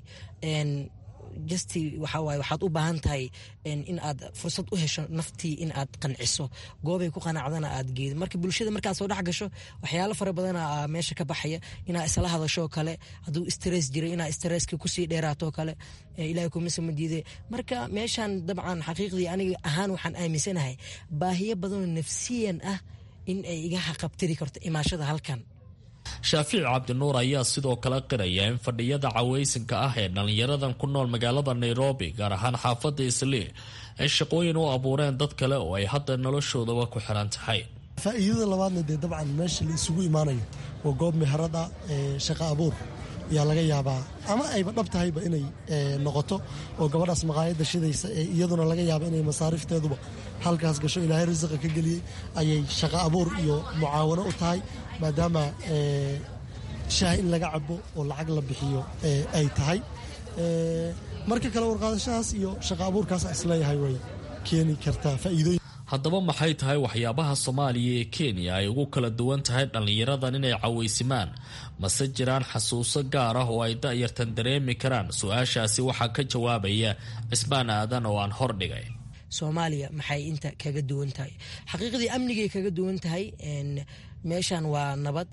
justi waxa waaye waxaad u baahan tahay in aad fursad u hesho naftii in aad qanciso goobay ku qanacdana aad geedo marka bulshada markaad soo dhex gasho waxyaalo fara badana meesha ka baxaya inaa isla hadashoo kale hadduu stress jiray inaa stresska kusii dheeraatoo kale ilahay kuma samadiide marka meeshan dabcan xaqiiqdii aniga ahaan waxaan aaminsanahay baahiyo badanoo nafsiyan ah in ay iga haqabtiri karto imaashada halkan shaafici cabdinuur ayaa sidoo kale qiraya in fadhiyada cawaysinka ah ee dhallinyaradan ku nool magaalada nairobi gaar ahaan xaafadda islii ay shaqooyin u abuureen dad kale oo ay hadda noloshoodaba ku xiran tahay faa'iidada labaadna dee dabcan meesha la isugu imaanayo waa goob meherada shaqa abuur yaa laga yaabaa ama ayba dhab tahayba inay noqoto oo gabadhaas maqaayadda shidaysa ee iyaduna laga yaaba inay masaariifteeduba halkaas gasho ilaahay risiqa ka geliyey ayay shaqa abuur iyo mucaawano u tahay maadaama shaah in laga cabo oo lacag la bixiyo ay tahay marka kale warqaadashahaas iyo shaqa abuurkaas isleeyahay way keeni kartaa faa'iidooyin haddaba maxay tahay waxyaabaha soomaaliya ee kenya ay ugu kala duwan tahay dhallinyaradan inay cawaysimaan mase jiraan xasuuso gaar ah oo ay da-yartan dareemi karaan su-aashaasi waxaa ka jawaabaya cismaan aadan oo aan hordhigay soomaaliya maxay inta kaga duwan tahay xaqiiqdii amnigay kaga duwan tahay meeshan waa nabad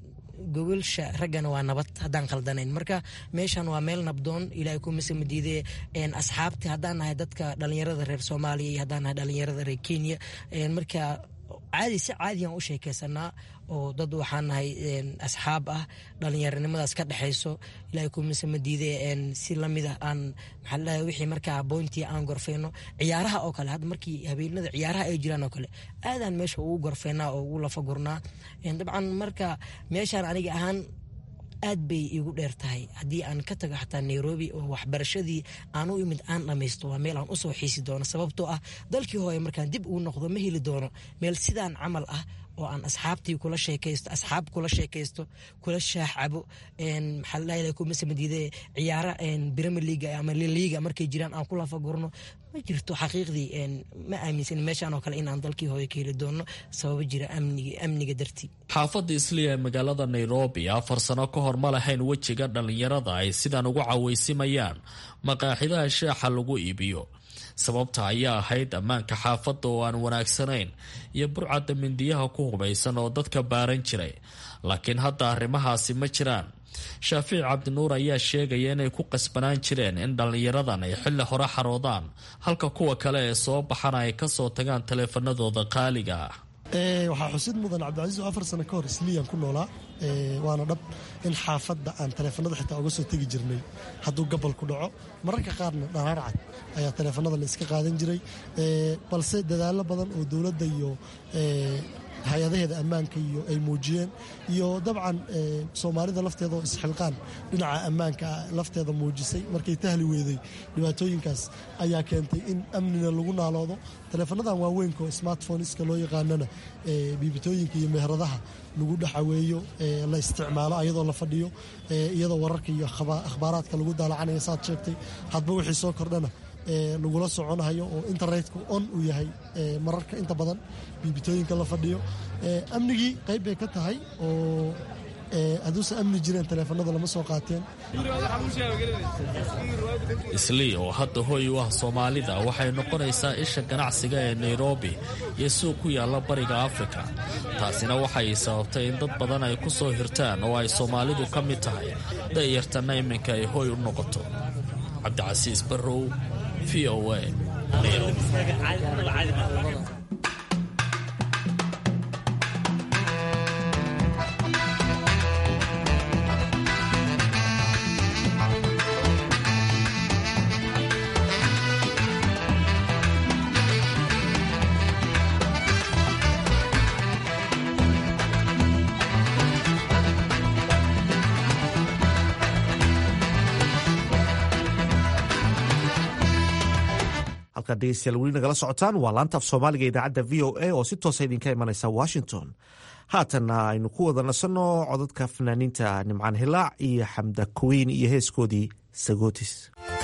gogolsha raggana waa nabad haddaan khaldanayn marka meeshan waa meel nabdoon ilaahay kumasama diide asxaabti haddaan nahay dadka dhalinyarada reer soomaaliya iyo haddaan nahay dhalinyarada reer kenya marka caadi si caadiyan u sheekeysanaa oo dad waxaan nahay asxaab ah dhalinyaronimadaas ka dhexayso ilahay kumasama diide si lamid ah aan maxaa ladhahay wixii markaa boyntii aan gorfeyno ciyaaraha oo kale hadda markii habeenada ciyaaraha ay jiraan oo kale aadaan meesha ugu gorfeynaa oo ugu lafa gurnaa dabcan marka meeshaan aniga ahaan aad bay iigu dheer tahay haddii aan ka tago xataa nairobi oo waxbarashadii aan u imid aan dhammaysto waa meel aan usoo xiisi doono sababtoo ah dalkii hooye markaan dib ugu noqdo ma heli doono meel sidaan camal ah oo aan asxaabtii kula sheekaysto asxaab kula sheekaysto kula shaax cabo maxaa ladhahay kumasamadiide ciyaara premier league ama liliga markay jiraan aan ku lafa gurno ma jirto xaqiiqdii ma aaminsan meeshaan oo kale inaan dalkii hooyo ka heli doono sababo jira amniga dartii xaafadda isliya ee magaalada nairobi afar sano ka hor ma lahayn wejiga dhallinyarada ay sidaan ugu cawaysimayaan maqaaxidaha sheexa lagu iibiyo sababta ayaa ahayd ammaanka xaafadda oo aan wanaagsanayn iyo burcadda mindiyaha ku hubaysan oo dadka baaran jiray laakiin hadda arrimahaasi ma jiraan shaafiic cabdinuur ayaa sheegaya inay ku qasbanaan jireen in dhallinyaradan ay xilli hore xaroodaan halka kuwa kale ee soo baxana ay kasoo tagaan taleefanadooda qaaliga ah waxaa xusid mudan cabdicasiis oo afar sano ka hor isliyan ku noolaa waana dhab in xaafadda aan taleefanada xitaa uga soo tegi jirnay hadduu gabal ku dhaco mararka qaarna dharaarcad ayaa taleefanada la iska qaadan jiray balse dadaallo badan oo dowladda iyo hay-adaheeda ammaanka iyo ay muujiyeen iyo dabcan soomaalida lafteeda oo isxilqaan dhinaca ammaanka lafteeda muujisay markay tahli weeday dhibaatooyinkaas ayaa keentay in amnina lagu naaloodo taleefanadan waaweynka oo smartphoneska loo yaqaanana biibitooyinka iyo meheradaha lagu dhaxaweeyo la isticmaalo ayadoo la fadhiyo iyadoo wararka iyo akhbaaraadka lagu daalacanayo saad sheegtay hadba wixii soo kordhana lagula soconayo oo internetka on uu yahay mararka inta badan biibitooyinka la fadhiyo amnigii qayb bay ka tahay oo hadduusan amni jireen taleefanada lama soo qaateen islii oo hadda hoy u ah soomaalida waxay noqonaysaa isha ganacsiga ee nairobi iyo suuq ku yaalla bariga afrika taasina waxay sababtay in dad badan ay ku soo hirtaan oo ay soomaalidu ka mid tahay da'yartanna iminka ay hoy u noqoto cabdicasiis barrow v o a halkaad dhegeystayaal weli nagala socotaan waa laanta af soomaaliga idaacadda v o a oo si toosa idinka imanaysa washington haatanna aynu ku wada nasanno codadka fanaaniinta nimcaan hilaac iyo xamda kuweyn iyo heeskoodii sagootis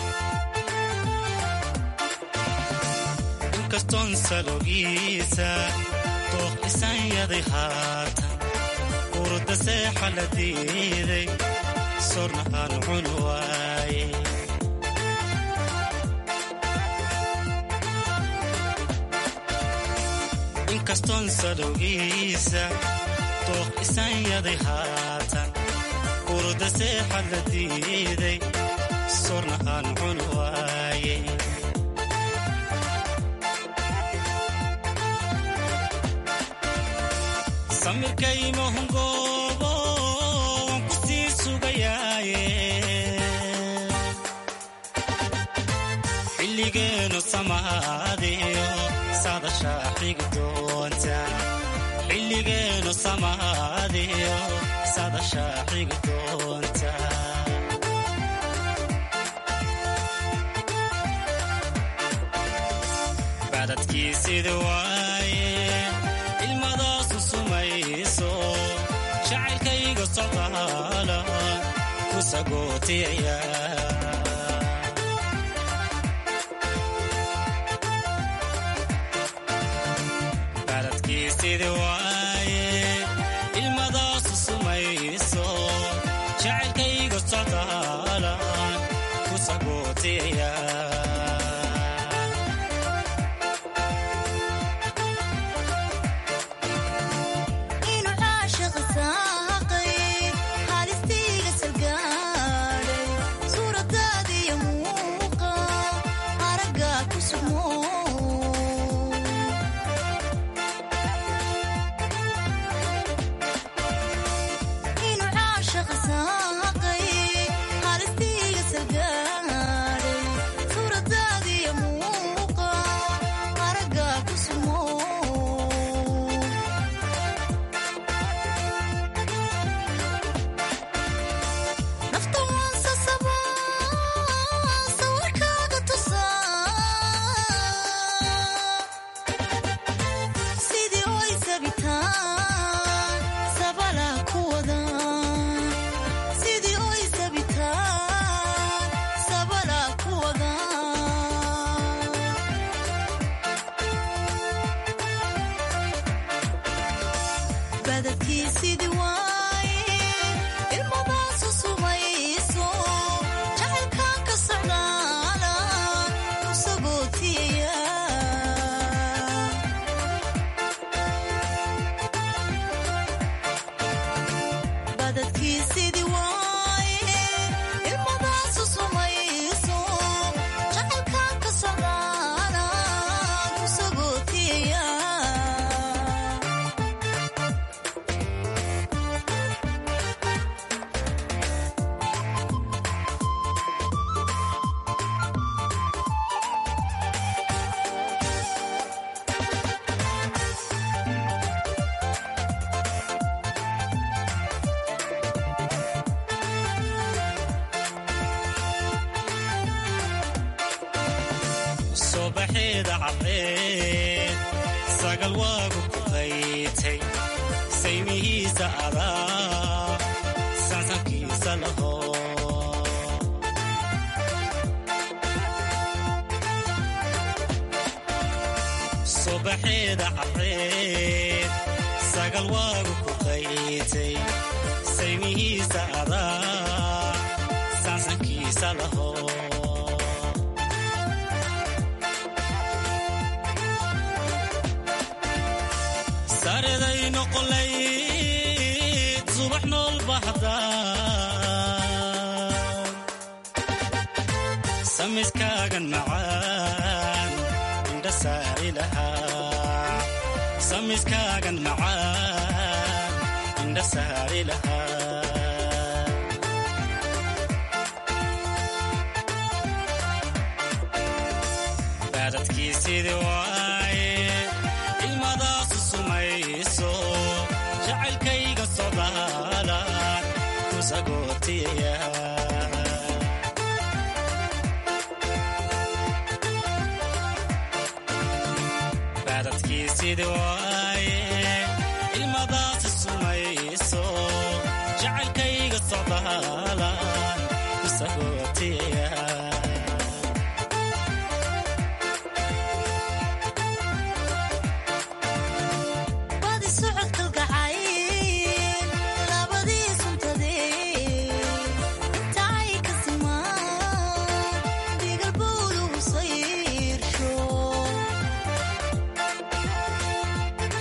inkastoon salogiisa dooqisanyaday haatan urda seexa la diiday sorna aan cun waaye inkastoon salowgiisa dooq isanyaday haatan urda seexa la diiday sorna aan cun waaye samirkaymahungoobo waan ku sii sugayaaye xilligeenu samaadiyo sadashaa xigi doonta xilligeenu samaadiyo sadashaa xigi doonta badadkiisida waaye ilmadaasu sumayso jacaylkayga socdaala ku sagootiyaya badadkiisidi waaye ilmadaasu sumayso jacaylkayga socdaalan ku sagootiyaya inuu caashiqa saaqay haalistiiga salgaadhay suuradaadiyo muuqa aragga ku sugmo inuu caashiqa saaqay haalistiiga salgaadhay suuradaadiyo muuqa aragga ku sugmo nafta waan sasabaa sawirkaaga tusaa sidii oy sabitaan sabala ku wada sidii oy sabitaan sabala ku wada badadkiisidii waaye ilmadaasu sumayso jacaylkaan ka socdaala ku sagootiyaya badadkiisidii waaye ilmadaasu sumayso jacaylkaan ka socdaala ku sagootiyaya subaxeeda cadceed sagal waagu ku qaytay saymihiisa adaa sansankiisa laho subaxeeda cadceed sagal waagu ku qaytay saymihiisa adaa sansankiisa laho sareday noqolayd subax nool baxda samiskaagan macaan indha saari lahaa samiskaagan macaan indha saari lahaa baadadkiisidii waaye ilmadaasu sumayso jacaylkayga socdaala ku sagootiyaya baadadkiisidii waaye ilmadaasu sumayso jacaylkayga socdaala ku sagootiyaya badi socodkal gacayl labadii suntadee intacay ka simaan digalbowdu husayrsho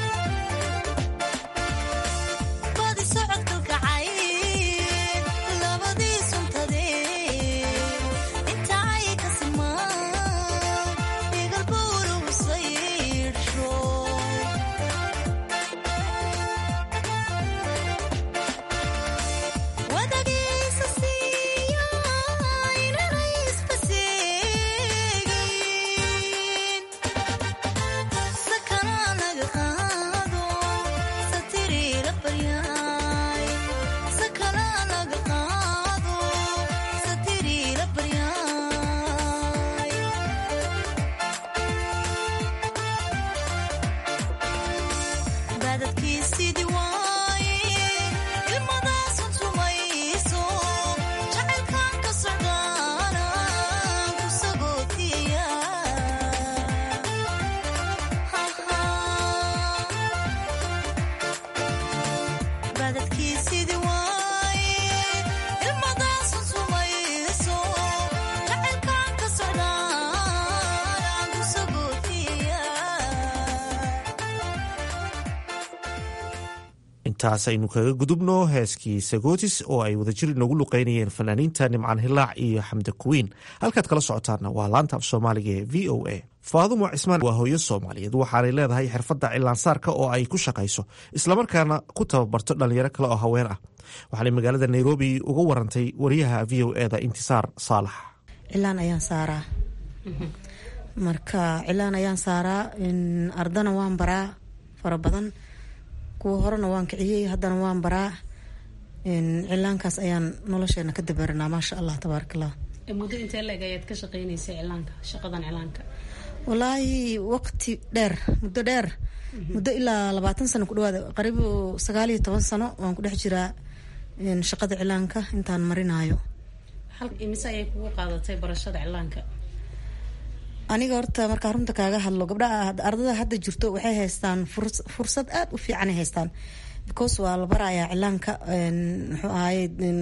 intaas aynu kaga gudubno heeskii sagotis oo ay wadajir inoogu luqeynayeen fanaaniinta nimcaan hilaac iyo xamda kuwiin halkaad kala socotaanna waa laanta af soomaaliga ee v o a faadumo cismaan waa hooyo soomaaliyeed waxaanay leedahay xirfadda cilaansaarka oo ay ku shaqayso islamarkaana ku tababarto dhalinyaro kale oo haween ah waxaanay magaalada nairobi uga warantay wariyaha v o eda intisaar saalax cilaan ayaan saaraa marka cilaan ayaan saaraa ardana waan baraa fara badan kuwa horena waan kiciyey haddana waan baraa cilaankaas ayaan nolosheena ka dabaranaa maasha allah tabaarakallah muddo intee leeg ayaad ka shaqeynaysa cilaanka shaqadan cilaanka walaahi waqti dheer muddo dheer muddo ilaa labaatan sano ku dhawaada qariib sagaal iyo toban sano waan ku dhex jiraa shaqada cilaanka intaan marinayo imise ayay kugu qaadatay barashada cilaanka aniga horta markaa runta kaaga hadlo gabdhaha ardada hadda jirto waxay haystaan fursad aada u fiicanay haystaan because waa la barayaa cilaanka muxuu ahaye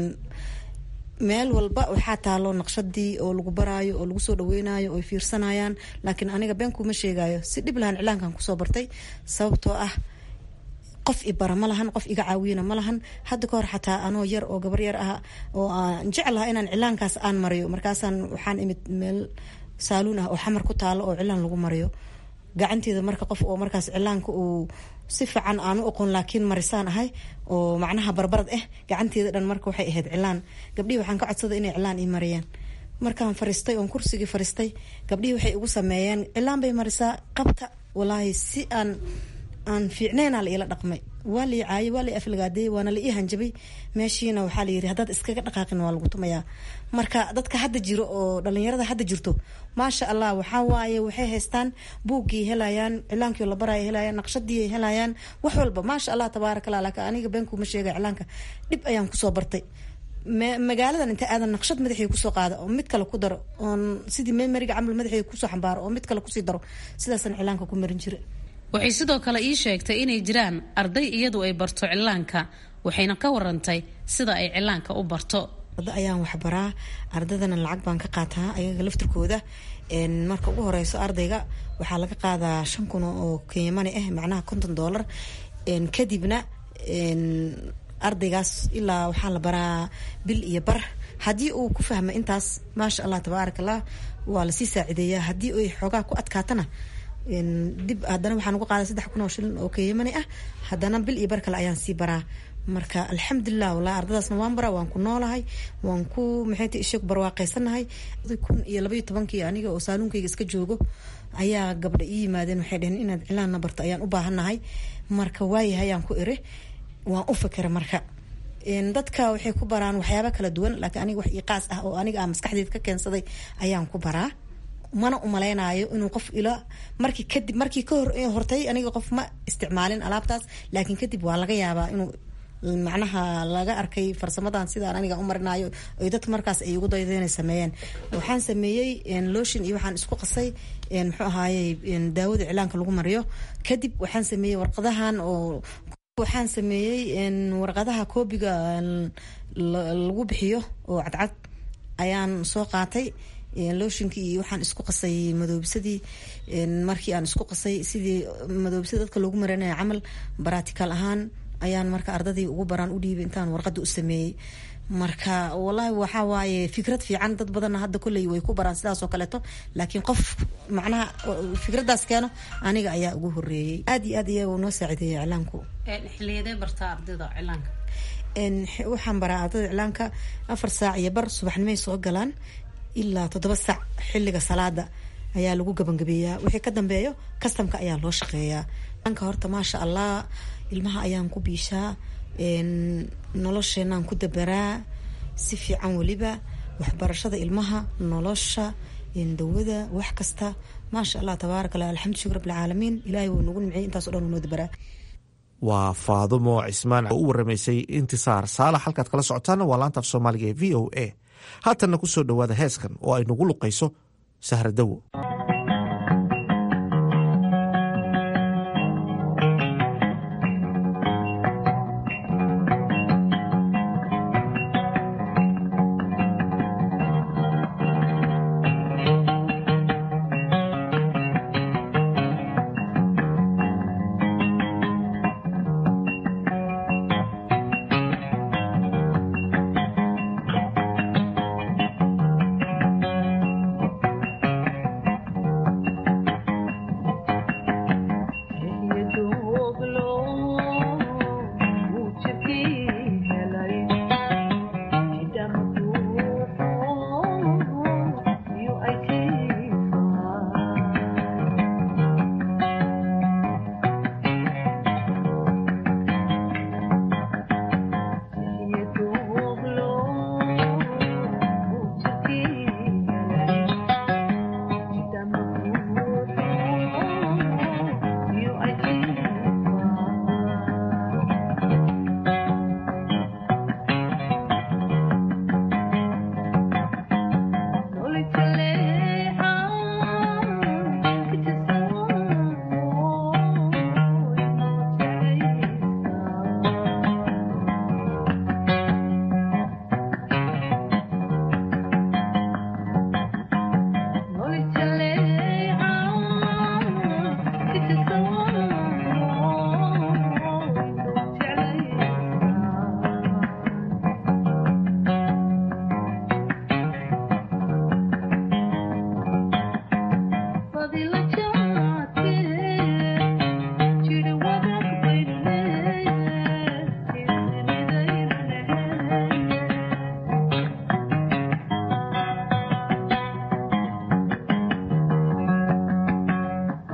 meel walba waxaa taalo naqshadii oo lagu baraayo oo lagu soo dhaweynayo oo fiirsanayaan laakiin aniga been kuma sheegayo si dhib lahan cilaankan kusoo bartay sababtoo ah qof i bara ma lahan qof iga caawiyana ma lahan hadda ka hor xataa anoo yar oo gabar yar ah oo aan jeclaha inaan cilaankaas aan mariyo markaasaan waxaan imid meel saaluun ah oo xamar ku taalo oo cilaan lagu mariyo gacanteeda marka qof oo markaas cilaanka uu si fiican aan u oqon laakiin marisaan ahay oo macnaha barbarad ah gacanteeda dhan marka waxay ahayd cilaan gabdhihii waxaan ka codsaday inay cilaan ii mariyaan markaan fariistay oon kursigii fariistay gabdhihii waxay igu sameeyeen cilaan bay marisaa qabta walaahi si aan aan fiicnayna la ila dhaqmay waa la caayay waa la aflagaadeeyay waana la ii hanjabay meeshiina waxaa la yiri haddaad iskaga dhaqaaqin waa lagu tumayaa marka dadka hadda jiro oo dhalinyarada hadda jirto maasha allah waxaa waaye waxay haystaan buuggii helayaan cilaankii la baraya helayaan naqshadii helayaan wax walba maasha allah tabaaraka allah laakiin aniga beenkuma sheegay cilaanka dhib ayaan kusoo bartay magaaladan inta aadan naqshad madaxii kusoo qaada oo mid kale ku daro oon sidii memeriga camal madaxii kusoo xambaaro oo mid kale kusii daro sidaasaan cilaanka ku marin jira waxay sidoo kale ii sheegtay inay jiraan arday iyadu ay barto cilaanka waxayna ka warantay sida ay cilaanka u barto arda ayaan waxbaraa ardadana lacag baan ka qaataa ayaga laftirkooda marka ugu horeyso ardayga waxaa laga qaadaa shan kun oo kenyamani ah macnaha konton doolar kadibna ardaygaas ilaa waxaa la baraa bil iyo bar haddii uu ku fahmo intaas maasha allah tabaaraka allah waa lasii saacideeyaa haddii ay xoogaa ku adkaatana dib haddana waxaan uga qaaday saddex kun oo shilin oo keyamani ah haddana bil iyo bar kale ayaan sii baraa marka alxamdulilah walahi ardadaasna waan baraa waan ku noolahay waan ku maxayta isheeg barwaaqaysanahay kun iyo labaiyo tobankii aniga oo saaluunkayga iska joogo ayaa gabdha ii yimaadeen waxay dheheen inaad cilaanna barto ayaan u baahannahay marka waayahay ayaan ku iri waan u fikira marka dadka waxay ku baraan waxyaaba kala duwan laakiin aniga wax iqaas ah oo aniga aan maskaxdeed ka keensaday ayaan ku baraa mana umaleynayo inuu qof ila markii kadib markii ka hor hortay aniga qof ma isticmaalin alaabtaas laakiin kadib waa laga yaabaa inuu macnaha laga arkay farsamadan sidaan aniga u marinayo oy dadka markaas ay ugu dayda inay sameeyeen waxaan sameeyey lotion iyo waxaan isku qasay muxuu ahaayey daawada cilaanka lagu mariyo kadib waxaan sameeyey warqadahan oo waxaan sameeyey warqadaha koobiga lagu bixiyo oo cadcad ayaan soo qaatay looshinkii iyo waxaan isku qasay madoobsadii markii aan isku qasay sidii madoobsada dadka loogu marinaya camal baratical ahaan ayaan marka ardadii ugu baraan u dhiibay intaan warqada u sameeyey marka wallaahi waxaa waaye fikrad fiican dad badanna hadda kolley way ku baraan sidaas oo kaleeto laakiin qof macnaha fikraddaas keeno aniga ayaa ugu horeeyey aada iyo aad ayaa noo saacideeyay iclaanku xiliyadee bartaa ardayda cilaanka waxaan baraa ardayda iclaanka afar saac iyo bar subaxnimay soo galaan ilaa toddoba sac xilliga salaada ayaa lagu gabangabeeyaa wixii ka dambeeyo kastamka ayaa loo shaqeeyaa anka horta maasha allah ilmaha ayaan ku biishaa nolosheenaan ku dabaraa si fiican weliba waxbarashada ilmaha nolosha dawada wax kasta maasha allah tabaaraka allah alxamdu shukr rabbilcaalamiin ilaahay wuu nagu nimciyay intaas o dhan wuu noo dabaraa waa faadumo cismaan oo u waramaysay intisaar saalax halkaad kala socotaana waa laanta af soomaaliga ee v o a haatanna ku soo dhowaada heeskan oo ay nagu luqayso sahradowo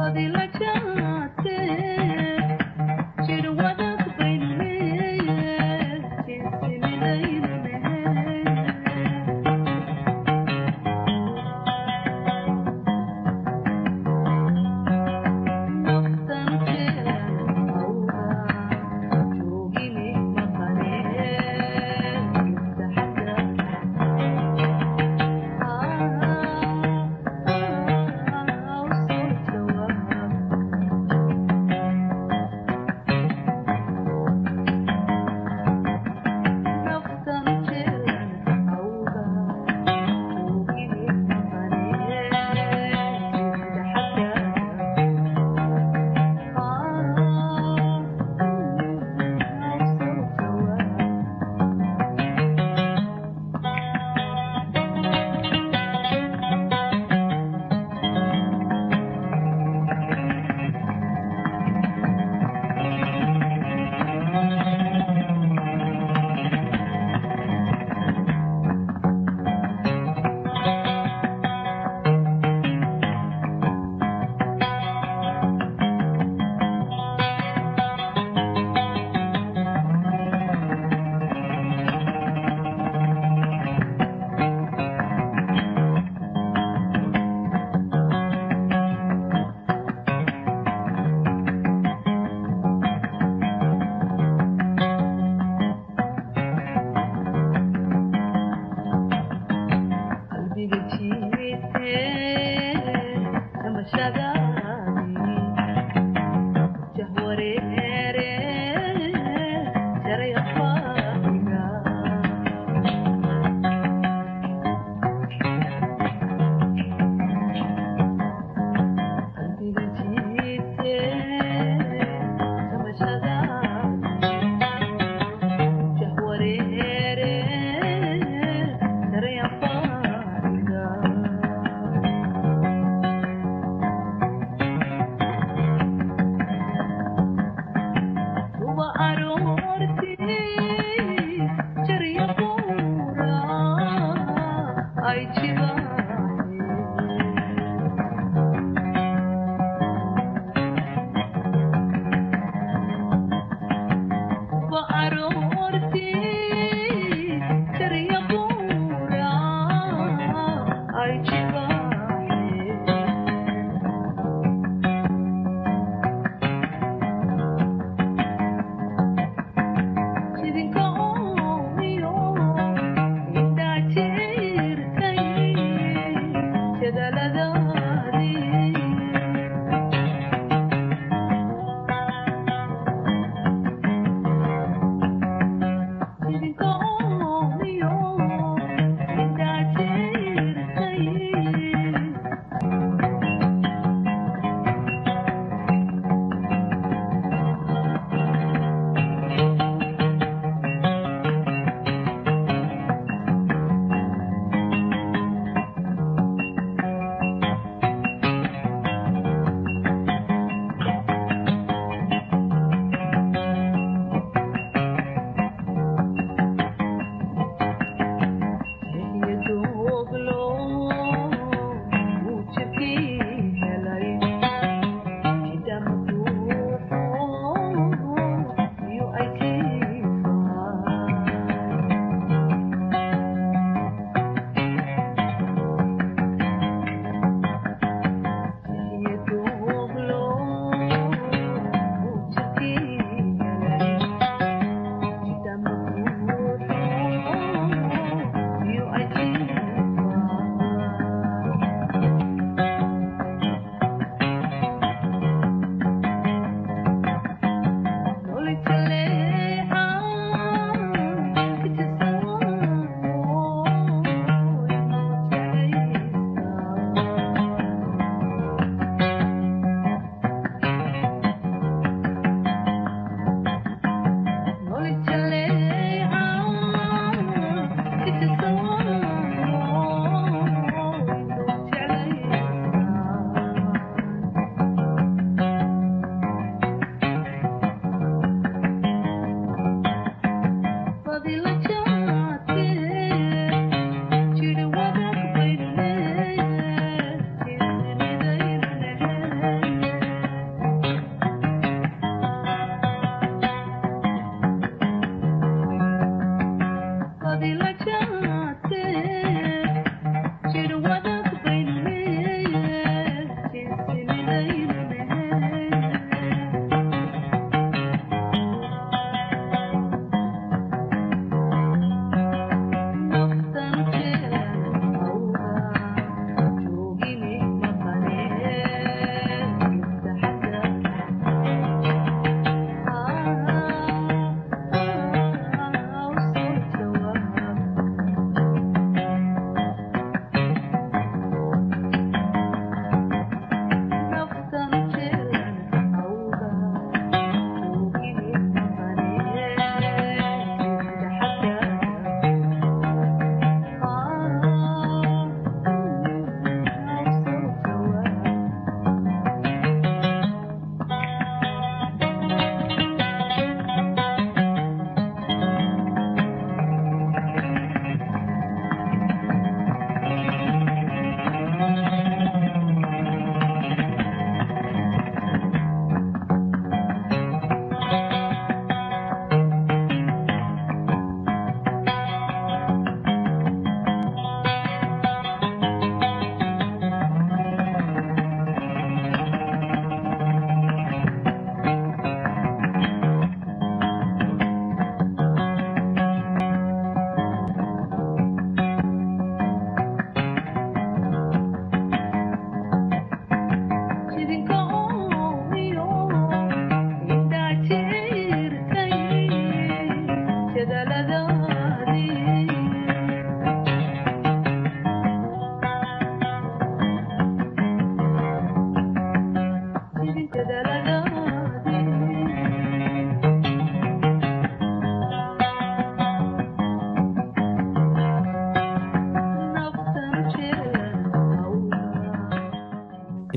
Thank you.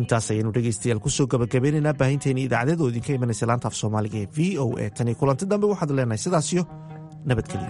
intaas ayaynu dhegaystayaal kusoo gabagabeynaynaa baahinteeni idaacadeed oo idinka imanaysa laanta af soomaaliga ee v o a tani kulanti dambe waxaad leenahay sidaasiyo nabadgelyo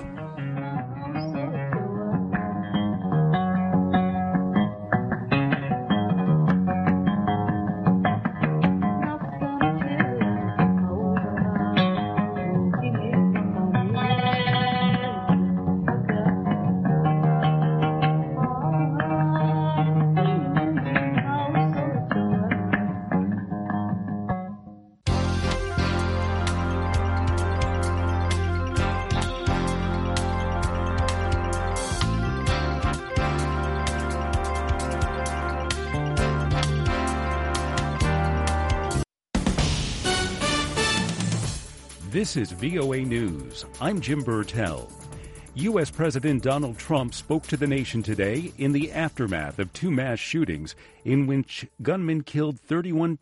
This is VOA News. I'm Jim Burtell. U.S. President Donald Trump spoke to the nation today in the aftermath of two mass shootings in which gunmen killed 31